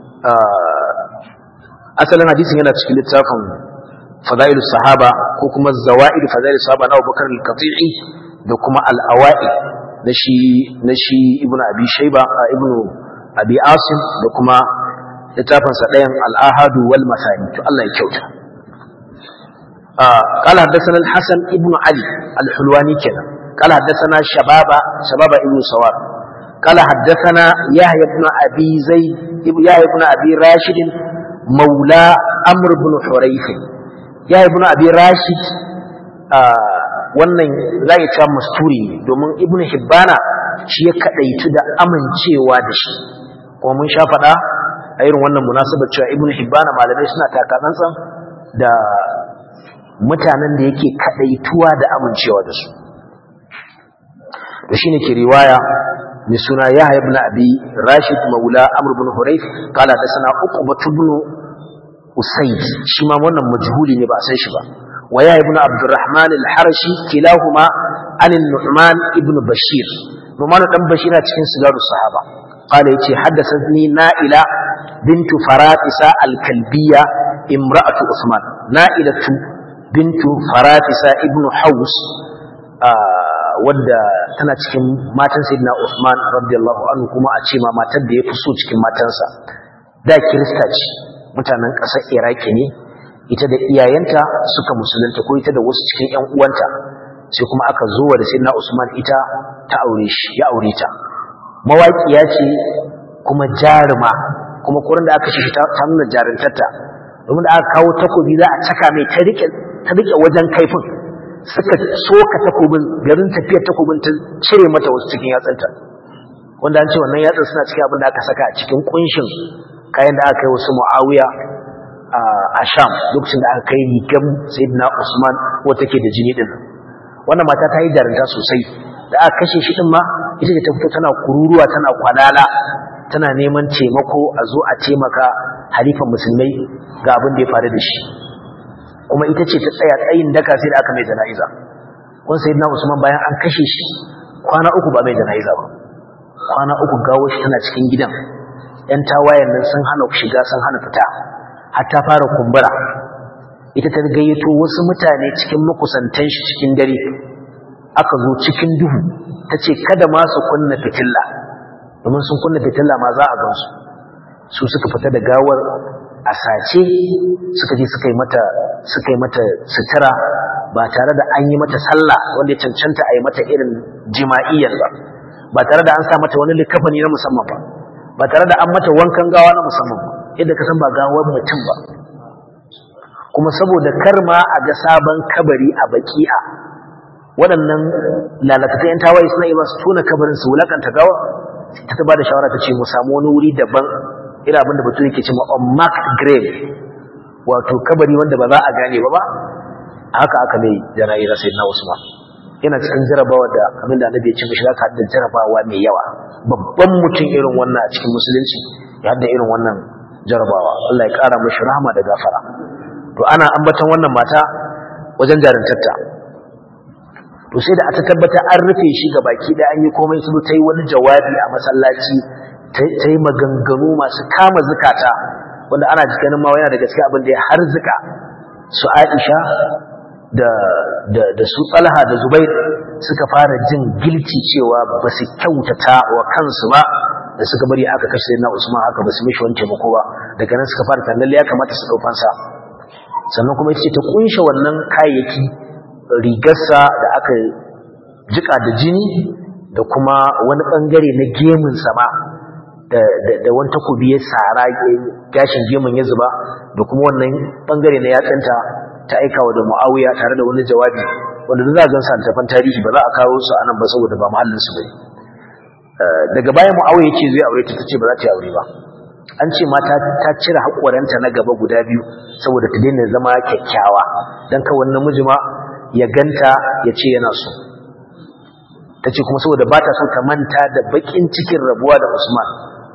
asalin hadisin yana cikin littafin fadailu sahaba ko kuma zawa'id fadailu sahaba na Abubakar al-Qati'i da kuma al-Awa'i na shi na shi Ibn Abi Shayba Ibn Abi Asim da kuma littafin sa ɗayan al-Ahadu wal Masani to Allah ya kyauta قال حدثنا الحسن ابن علي الحلواني كده قال حدثنا شبابا شبابا ابن سوار قال حدثنا يحيى بن ابي زيد يحيى بن ابي راشد مولى عمرو بن حريث يحيى بن ابي راشد wannan zai ta masturi domin ibnu hibbana shi ya kadaitu da amincewa da shi kuma mun sha faɗa a irin wannan munasabar cewa ibnu hibbana malamai suna takatsantsan da mutanen da yake kadaituwa da amincewa da su to shine ke riwaya mai suna Yahya ibn Abi Rashid Maula Amr ibn Hurayth kala da sana Uqbah ibn Usayd shi ma wannan majhuli ne ba a san shi ba wa Yahya ibn Abdurrahman al-Harashi kilahuma an Nu'man ibn Bashir Nu'man dan Bashir a cikin sigarus sahaba kala yace haddathani Na'ila bintu Faratisa al-Kalbiyya imra'atu Usman Na'ilatu bintu Faratisa ibn Haus wadda tana cikin matan Sayyidina Uthman radiyallahu anhu kuma a ce ma matar da ya fi so cikin matansa da Kirista ce mutanen ƙasar Iraki ne ita da iyayenta suka musulunta ko ita da wasu cikin ƴan uwanta sai kuma aka zo wa da Sayyidina Usman ita ta aure shi ya aure ta mawaƙiya ce kuma jaruma kuma kurin da aka shi ta nuna jarintarta domin da aka kawo takobi za a caka mai ta rike ta rike wajen kaifin suka soka takobin garin tafiyar takobin ta cire mata wasu cikin yatsanta wanda an ce wannan yatsan suna cikin abin da aka saka a cikin kunshin kayan da aka yi wasu mu'awiya a sham lokacin da aka kai rigan sayyidina usman wata ke da jini din wannan mata ta yi jarinta sosai da aka kashe shi din ma ita ce ta fito tana kururuwa tana kwalala tana neman taimako a zo a taimaka halifan musulmai ga abin da ya faru da shi kuma ita ce ta tsaya tsayin daka sai da aka mai jana'iza kun sai na usman bayan an kashe shi kwana uku ba mai jana'iza ba kwana uku gawo shi tana cikin gidan yan tawayen nan sun hana shiga sun hana fita har ta fara kumbura ita ta gayyato wasu mutane cikin makusantan shi cikin dare aka zo cikin duhu ta ce kada ma su kunna fitilla domin sun kunna fitilla ma za a gansu su suka fita da gawar a sace suka je suka yi mata suka yi mata sutura ba tare da an yi mata sallah wanda ya cancanta a yi mata irin jima'iyyar ba ba tare da an sa mata wani likafani na musamman ba ba tare da an mata wankan gawa na musamman ba yadda ka san ba gawar mutum ba kuma saboda karma a ga sabon kabari a baki'a waɗannan lalatattun yan tawaye suna iya su tona kabarin su wulakanta gawa ta ta bada shawara ta ce mu samu wani wuri daban irin abin da batu yake cewa unmarked grave wato kabari wanda ba za a gane ba ba haka aka mai jana'iza sai na Usman yana cikin jarabawa da abin da annabi ya ce mishi zaka da jarabawa mai yawa babban mutum irin wannan a cikin musulunci ya hada irin wannan jarabawa Allah ya kara mishi rahama da gafara to ana ambaton wannan mata wajen jarintarta to sai da aka tabbata an rufe shi ga baki da an yi komai su ta yi wani jawabi a masallaci ta yi maganganu masu kama zukata wanda ana ganin ma yana da gaske abin da ya harzuka su Aisha da da da su Talha da Zubair suka fara jin gilci cewa ba su kyautata wa kansu ba da suka bari aka kashe na Usman haka ba su mishi wani taimako ba daga nan suka fara tunanin ya kamata su daukan sa sannan kuma ita ce ta kunshe wannan kayayyaki rigarsa da aka jika da jini da kuma wani bangare na gemun sama da da wani takobi ya sara gashin gemun ya zuba da kuma wannan bangare na yatsanta ta aika wa da Muawiya tare da wani jawabi wanda da za a gansa tafan tarihi ba za a kawo su anan ba saboda ba mahallin su bane daga baya Muawiya yace zai aure ta tace ba za ta yi aure ba an ce mata ta cire haƙoranta na gaba guda biyu saboda ta daina zama kyakkyawa dan ka wannan miji ma ya ganta ya ce yana so ta ce kuma saboda ba ta so ta manta da bakin cikin rabuwa da Usman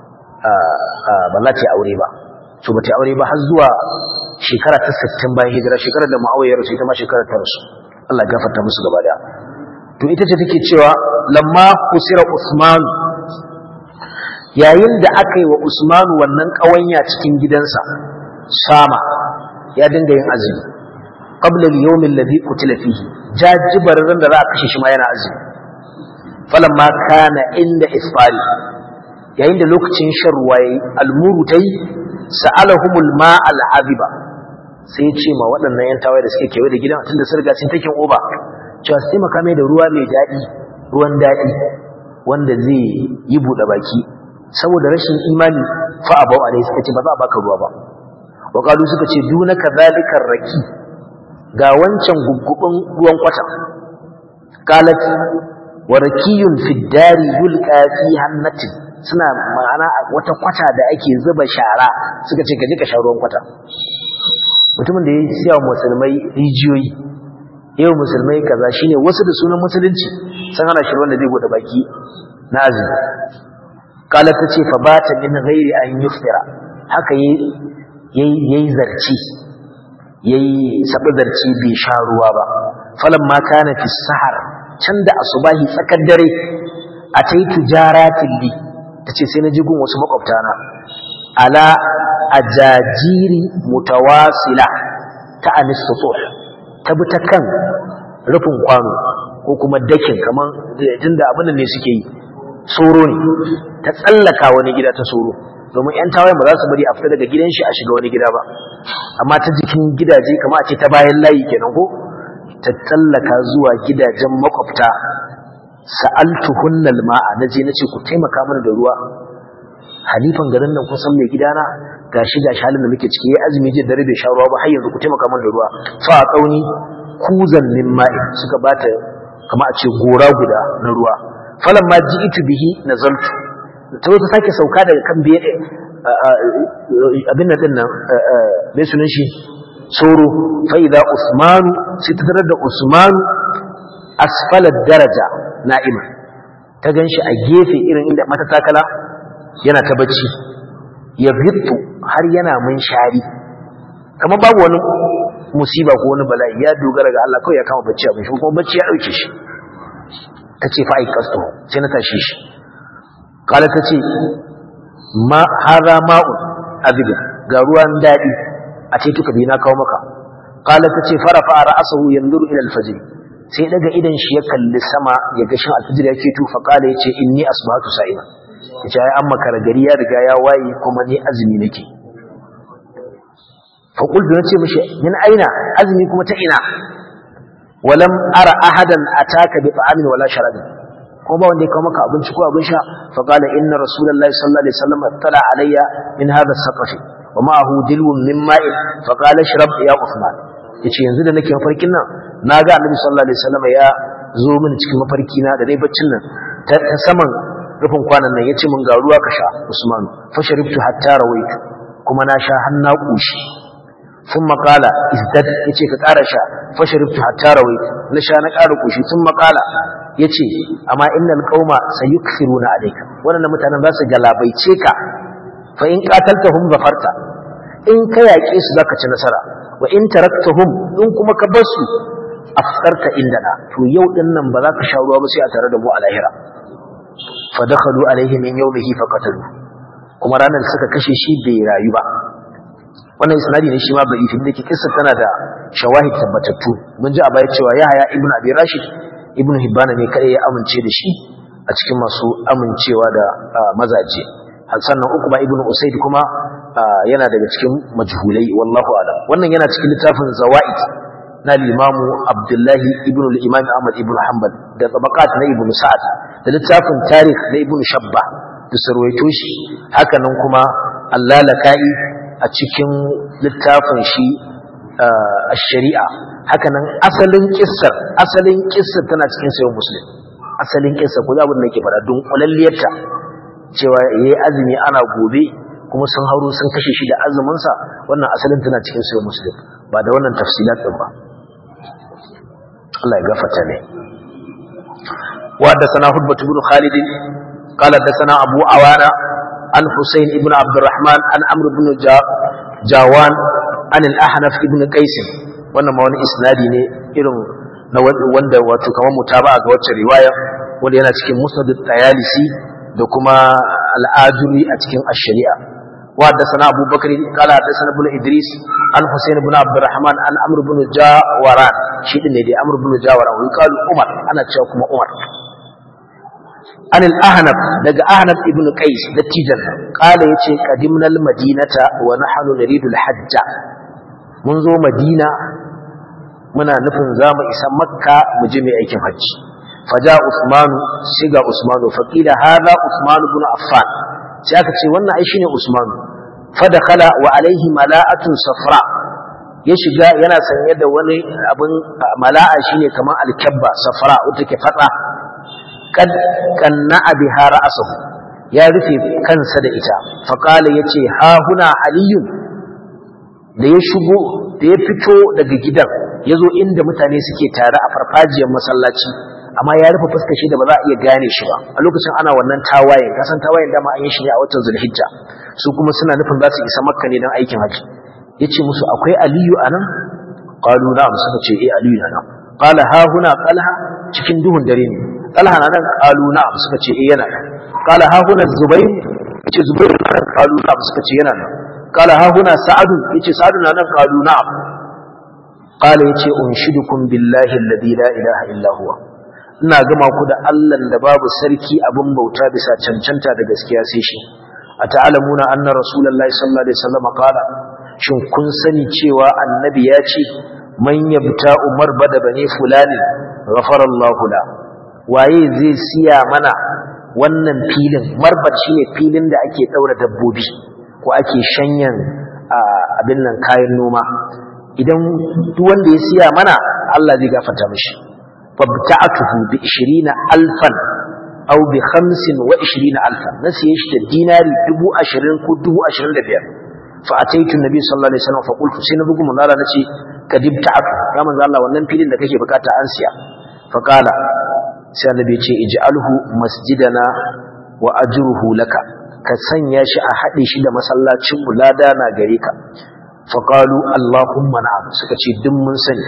ba za ta yi aure ba so ba ta yi aure ba har zuwa shekara ta 60 bayan hijira shekarar da Muawiya rasu ita ma shekarar ta rasu Allah gafarta musu gaba daya to ita ce take cewa lamma kusira Usman yayin da aka yi wa Usman wannan kawanya cikin gidansa sama ya dinga yin azumi qabla al-yawm alladhi qutila fihi jajibar ran da za a kashe shi ma yana azumi falamma kana inda isfari yayin da lokacin shan ruwa yayi almuru tai sa'alahumul ma al-aziba sai ya ce ma waɗannan yan tawaye da suke kewaye da gidan tunda sun riga sun take oba cewa su taimaka mai da ruwa mai daɗi ruwan daɗi wanda zai yi buɗe baki saboda rashin imani fa abau alai suka ce ba za a baka ruwa ba wa qalu suka ce dunaka zalikar raki ga wancan guggubin ruwan kwata qalat wa rakiyun fi dari yulqa fi hannatin suna ma'ana wata kwata da ake zuba shara suka ce ka je ka sha ruwan kwata mutumin da ya siya wa musulmai rijiyoyi yau musulmai kaza shine wasu da sunan musulunci sun hana shi wanda zai bude baki na azumi kala ta ce fa bata min ghairi an yufira haka yayi yayi zarci yayi sabi zarci bai sha ruwa ba falan ma kana fi sahar can da asubahi tsakar dare ataitu jaratin li tace sai na ji gun wasu makwabtana ala ajajiri mutawasila ta anistutuh ta bi ta kan rufin kwano ko kuma dakin kaman tunda abin ne suke yi soro ne ta tsallaka wani gida ta soro domin yan tawayen ba za su bari a fita daga gidan shi a shiga wani gida ba amma ta jikin gidaje kamar a ce ta bayan layi kenan ko ta tsallaka zuwa gidajen makwabta sa'altuhunnal ma'a naje nace ku taimaka mana da ruwa halifan garin nan kun san mai gidana gashi gashi halin da muke ciki yayi azumi je dare bai sha ruwa ba har yanzu ku taimaka mana da ruwa fa kauni kuzan min ma'i suka bata kama a ce gora guda na ruwa falan ma ji'itu bihi nazaltu ta zo ta sake sauka daga kan biye abin nan din nan mai sunan shi soro fa idza usmanu sai ta tarar da usmanu asfala daraja na'ima ta ganshi a gefe irin inda mata takala yana ta bacci ya fito har yana mun shari kamar babu wani musiba ko wani bala'i ya dogara ga Allah kawai ya kama bacci abin shi kuma bacci ya dauke shi ta ce fa aikasto sai na tashi shi kala ta ce ma haza ma'un azibin ga ruwan daɗi a ce tuka bi na kawo maka kala ta ce farafa ra'asahu yanzuru ila alfajr sai daga idan shi ya kalli sama ya ga shin alfajr yake tufa kala yace inni asbahatu sa'ima yace ai amma gari ya riga ya waye kuma ni azumi nake fa qultu nace mishi min aina azumi kuma ta ina walam ara ahadan ataka bi ta'amin wala sharabin ko ko ba wanda ya kawo maka abinci ko abin sha fa qala inna rasulullahi sallallahu alaihi wasallam tala alayya min hadha as-saqafi wa ma'ahu dilwun min ma'in fa qala shrab ya usman yace yanzu da nake mafarkin nan naga annabi sallallahu alaihi wasallam ya zo min cikin mafarki na da dai baccin nan ta saman rufin kwanan nan yace mun ga ruwa ka sha usman fa sharibtu hatta rawaitu kuma na sha har na kushi ثم قال ازدد yace ka ƙara sha fasharibtu hatta rawaitu na sha na ƙara kushi ثم قال yace amma innal qauma sayukthiruna alayka wannan mutanen za su galabaice ka fa in qataltahum zafarta in ka yaƙe su zaka ci nasara wa in taraktahum in kuma ka bar su afsarta indana to yau din nan ba za ka sha ruwa ba sai a tare da mu a lahira fa dakhalu alayhi min yawmihi fa qatalu kuma ranar suka kashe shi bai rayu ba wannan isnadi ne shi ma bai fi dake kissa tana da shawahid tabbatattu mun ji a baya cewa Yahaya ibn Abi Rashid ibn Hibban ne kai ya amince da shi a cikin masu amincewa da mazaje sannan Uqba ibn Usayd kuma yana daga cikin majhulai wallahu a'lam wannan yana cikin littafin Zawaid na Imam Abdullahi ibn al-Imam Ahmad ibn Hanbal da tabaqat na Ibn Sa'ad da littafin Tarikh na Ibn Shabba da sarwaito shi haka nan kuma Allalaka'i a cikin littafin shi a shari'a hakanan asalin kissar asalin kissar tana cikin sayin muslim asalin kissar ko abin da ke fara don kulalliyarta cewa yayi azumi ana gobe kuma sun hauro sun kashe shi da azumin sa wannan asalin tana cikin sayin muslim ba da wannan tafsilat din ba Allah ya gafarta ne wa da sana hudbatu bin khalid قال حدثنا أبو عوانة عن حسين بن عبد الرحمن عن عمرو بن جاوان عن الأحنف بن قيس wannan ma wani isnadi ne irin na wanda wato kamar mutaba'a ga wacce riwaya wanda yana cikin musnad at-tayalisi da kuma al-ajuri a cikin ash-shari'a wa haddathana Abu Bakr qala haddathana ibn Idris an Husayn ibn Abdurrahman an Amr ibn Jawaran shi din ne dai Amr ibn Jawaran wai kalu Umar ana cewa kuma Umar عن الأهنب دقى أهنب ابن قيس دتيجا قال يتي قدمنا المدينة ونحن نريد الحج منذ مدينة منا نفن زام إسا مكة مجمع أيكم حج فجاء عثمان سيغا عثمان فقيل هذا عثمان بن عفان سيأكد وانا عيشين عثمان فدخل وعليه ملاءة صفراء ya shiga yana sanye da wani abin mala'a shine kamar alkabba safra wata ke fatsa kad kanna biha ra'sahu ya rufe kansa da ita fa qala yace ha huna aliyun da ya shigo da ya fito daga gidan yazo inda mutane suke tare a farfajiyar masallaci amma ya rufe fuskar shi da ba za a iya gane shi ba a lokacin ana wannan tawayen kasan tawayen dama an yi shi ne a watan zulhijja su kuma suna nufin za su isa makka ne don aikin haji yace musu akwai aliyu anan qalu na'am suka ce eh aliyu na nan qala ha huna qalha cikin duhun dare ne qalha na nan qalu na'am suka ce eh yana nan qala ha huna zubayr yace zubayr na nan qalu na'am suka ce yana nan qala ha huna sa'ad yace sa'ad na nan qalu na'am qala yace unshidukum billahi alladhi la ilaha illa huwa ina gama ku da Allah da babu sarki abin bauta bisa cancanta da gaskiya sai shi ata'lamuna anna rasulullahi sallallahu alaihi wasallam qala shin kun sani cewa annabi ya ce man yabta umar bada bane fulani ghafara Allah la waye zai siya mana wannan filin marbat shine filin da ake daura dabbobi ko ake shanyan abin nan kayan noma idan duk wanda ya siya mana Allah zai gafarta mishi fabta'atuhu bi 20 alfan aw bi 25 alfan na siye shi da dinari 20 ko 25 فأتيت النبي صلى الله عليه وسلم فقلت سينبغم الله نتي كدب تعفو يا من الله wannan filin da kake bukata an siya faqala sai annabi ce ij'alhu masjidana wa ajruhu laka ka sanya shi a hade shi da masallacin mu lada na gare ka faqalu allahumma na'am suka ce duk mun sani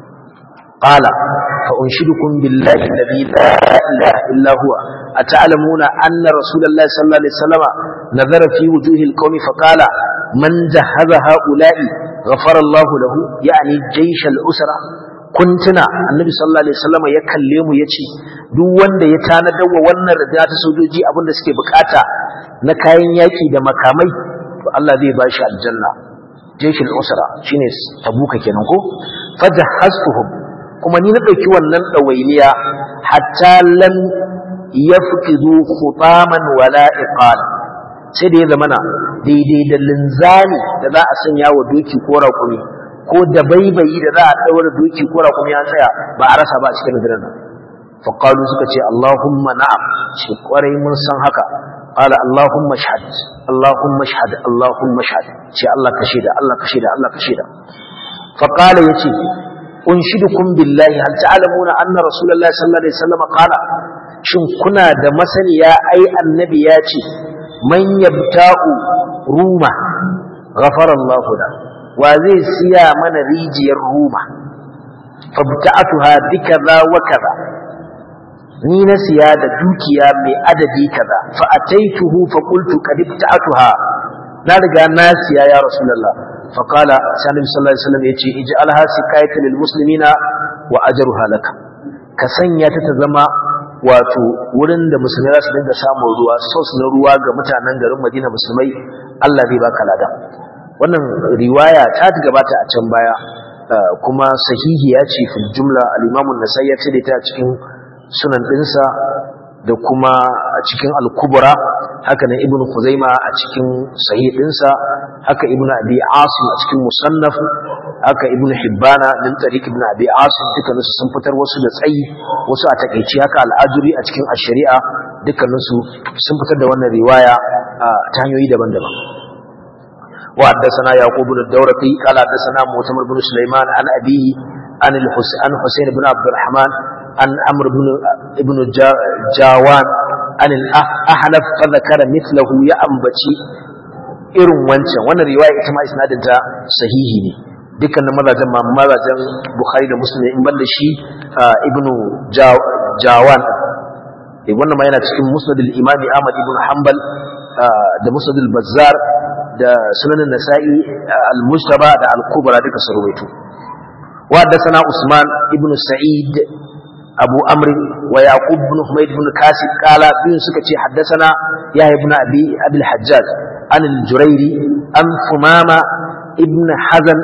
qala fa unshidukum billahi alladhi la ilaha illa huwa ata'lamuna anna rasulullahi sallallahu alaihi wasallam nazara fi wujuhi alqawmi faqala من جهز هؤلاء غفر الله له يعني جيش الأسرة كنتنا النبي صلى الله عليه وسلم ya kalle mu yace duk wanda ya tanadar wa wannan rida ta sojoji abin da suke bukata na kayan yaki da makamai to Allah zai ba shi aljanna jeshul usra shine tabuka kenan ko fajahaztuhum kuma ni na dauki wannan dawainiya hatta lam yafqidu khutaman wala iqala sai da ya zamana daidai da linzami da za a sanya wa doki ko raƙumi ko da baibayi da za a ɗaura doki ko raƙumi an tsaya ba a rasa ba a cikin rundunar nan faƙalu suka ce Allahumma na'am shi ƙwarai mun san haka qala Allahumma shahad Allahumma shahad Allahumma shahad ce Allah ka shaida Allah ka shaida Allah ka shaida faqala yace unshidukum billahi hal ta'lamuna anna rasulullahi sallallahu alaihi wasallam qala shin kuna da masaniya ai annabi ya ce man yabta'u ruma ghafara Allah da wa zai siya mana rijiyar ruma fabta'atuha bikaza wa kaza ni na siya da dukiya mai adadi kaza fa ataituhu fa qultu qad ibta'atuha na riga na siya ya rasulullah fa qala sallallahu alaihi wasallam yace ij'alha sikayatan lil muslimina wa ajruha lak ka sanya ta ta zama wato wurin da musulmai za su dinga samun ruwa sos na ruwa ga mutanen garin Madina musulmai Allah zai baka lada wannan riwaya ta gabata a can baya kuma sahihiya ce fil jumla al-Imam an-Nasa'i ya ce ta cikin sunan ɗinsa da kuma a cikin al-kubra haka nan ibnu khuzaima a cikin sahih ɗinsa haka ibnu abi asim a cikin musannaf haka ibnu hibbana min tariq ibnu abi asim dukkanin su sun fitar wasu da tsayi wasu a takeici haka al-ajuri a cikin ash-shari'a dukkanin su sun fitar da wannan riwaya ta hanyoyi daban-daban وحدثنا يعقوب بن الدورقي قال حدثنا معتمر بن سليمان عن أبيه عن عن حسين بن عبد الرحمن عن عمرو بن ابن جاوان عن الأحنف فذكر مثله يا أنبتي irin wancan wannan riwaya ita ma isnadin ta sahihi ne dukkanin mazajen ma mazajen Bukhari da Muslim in banda shi ibnu Jawan eh wannan ma yana cikin Musnad al-Imam Ahmad ibn Hanbal da Musnad al-Bazzar da Sunan an-Nasa'i al-Mujtaba da al-Kubra duka sun ruwaito wa da sana Usman ibn Sa'id أبو أمر ويعقوب بن حميد بن كاسب قال بن سكتي حدثنا يحيى بن أبي أبي الحجاج عن الجريري عن ثمامة ابن حزن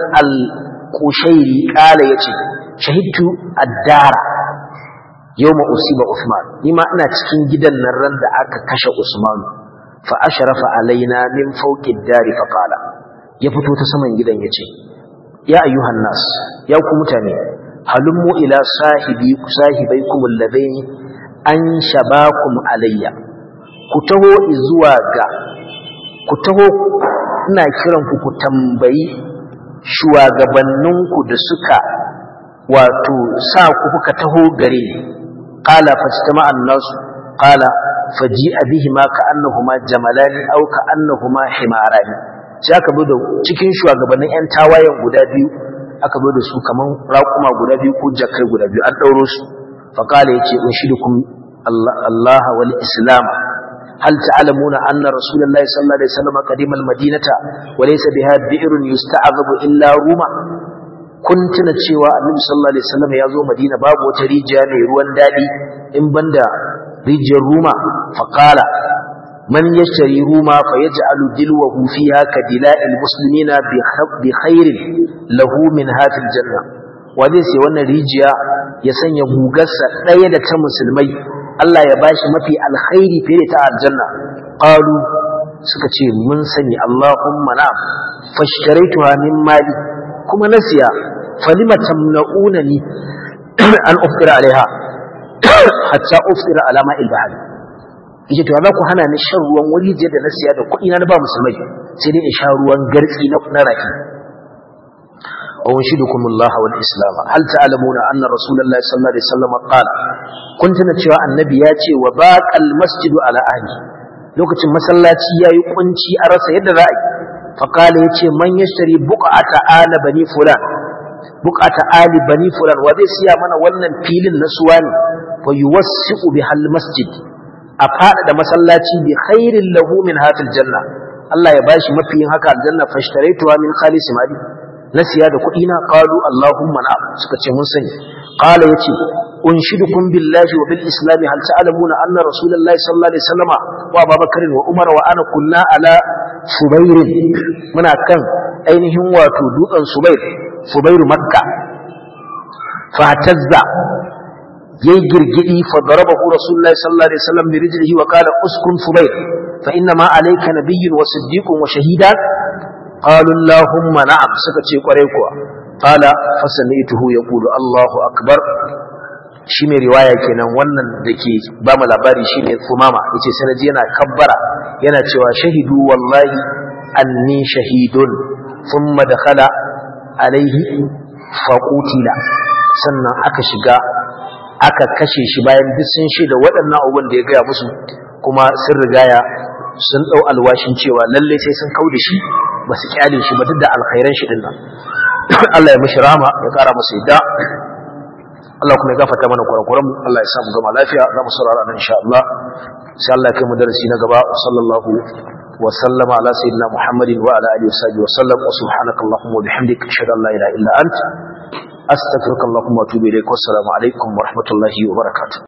القشيري قال يتي شهدت الدار يوم أصيب عثمان لما أنا تكين جدا نرن دعاك كش عثمان فأشرف علينا من فوق الدار فقال يفتو تسمن جدا يتي يا أيها الناس يا كمتاني halummu ila sahibi sahibaikum alladaini an shabakum alayya ku taho zuwa ga ku taho ina kiran ku ku tambayi shugabanninku da suka wato sa ku kuka taho gare ni qala fajtama an-nas qala faji'a bihima ka'annahuma jamalani aw ka'annahuma himarani sai aka bi da cikin shugabannin yan tawayen guda biyu aka zo da su kaman raƙuma guda biyu ko jakai guda biyu an ɗauro su faƙala ya ce unshidukum Allah wal islam hal ta'lamuna anna rasulullahi sallallahu alaihi wasallam qadima al-madinata wa laysa biha bi'run yusta'zabu illa ruma kun tuna cewa annabi sallallahu alaihi wasallam ya zo madina babu wata rijiya mai ruwan dadi in banda rijiyar ruma faqala من يشتري روما فيجعل دلوه فيها كدلاء المسلمين بخير له من هات الجنة وذي سي wannan rijiya ya sanya gugarsa ɗaya da ta musulmai Allah ya bashi mafi alkhairi fiye da ta aljanna qalu suka ce mun sani Allahumma na'am fashtaraytuha min mali kuma nasiya falima tamna'unani an ufira alaiha hatta ufira ala ma'il bahri yace to za ku hana ni shan ruwan wuri je da na siya da kuɗi na ba musulmai sai dai in sha ruwan gartsi na na raki wa unshidukum Allah wal Islam hal ta'lamuna anna Rasulullahi sallallahu alaihi wasallam qala kun tuna cewa annabi ya ce wa baqal masjidu ala ahli lokacin masallaci yayi kunci a rasa yadda za a yi fa qala yace man yashtari buqata ala bani fulan buqata ali bani fulan wa zai siya mana wannan filin na suwani fa yuwassiqu bihal masjid a faɗaɗa masallaci bi khairin lahu min hatil janna Allah ya bashi mafi yin haka aljanna fashtaraytuha min khalis mali na siya da kuɗi na qalu allahumma na suka ce mun sani qala yace unshidukum billahi wa bil islam hal ta'lamuna anna rasulullahi sallallahu alaihi wasallam wa abubakar wa umar wa ana kunna ala subair muna kan ainihin wato dutsen subair subair makka fatazza yayi girgidi fa darabahu rasulullahi sallallahu alaihi wasallam bi rijlihi wa qala uskun fubayl fa inna ma alayka nabiyyun wa siddiqun wa shahidan qalu allahumma na'am suka ce kwarai kuwa qala fa sami'tuhu yaqulu allahu akbar shi mai riwaya kenan wannan da ke ba mu labari shi ne sumama yace sanaji yana kabbara yana cewa shahidu wallahi anni shahidun thumma dakhala alaihi faqutila sannan aka shiga aka kashe shi bayan duk sun shaida waɗannan abubuwan da ya gaya musu kuma sun rigaya sun ɗau alwashin cewa lallai sai sun kau da shi ba su kyale shi ba duk da alkhairan shi din nan Allah ya mishi rama ya ƙara masa yadda Allah kuma ya gafarta mana kurakuranmu Allah ya samu gama lafiya za mu saurara nan insha Allah sai Allah ya kai mu darasi na gaba sallallahu wa sallama ala sayyidina Muhammadin wa ala alihi wa sallam wa subhanaka allahumma wa bihamdika ashhadu an la ilaha illa anta astaghfiruka allahumma wa atubu ilaik wa assalamu alaikum wa rahmatullahi wa barakatuh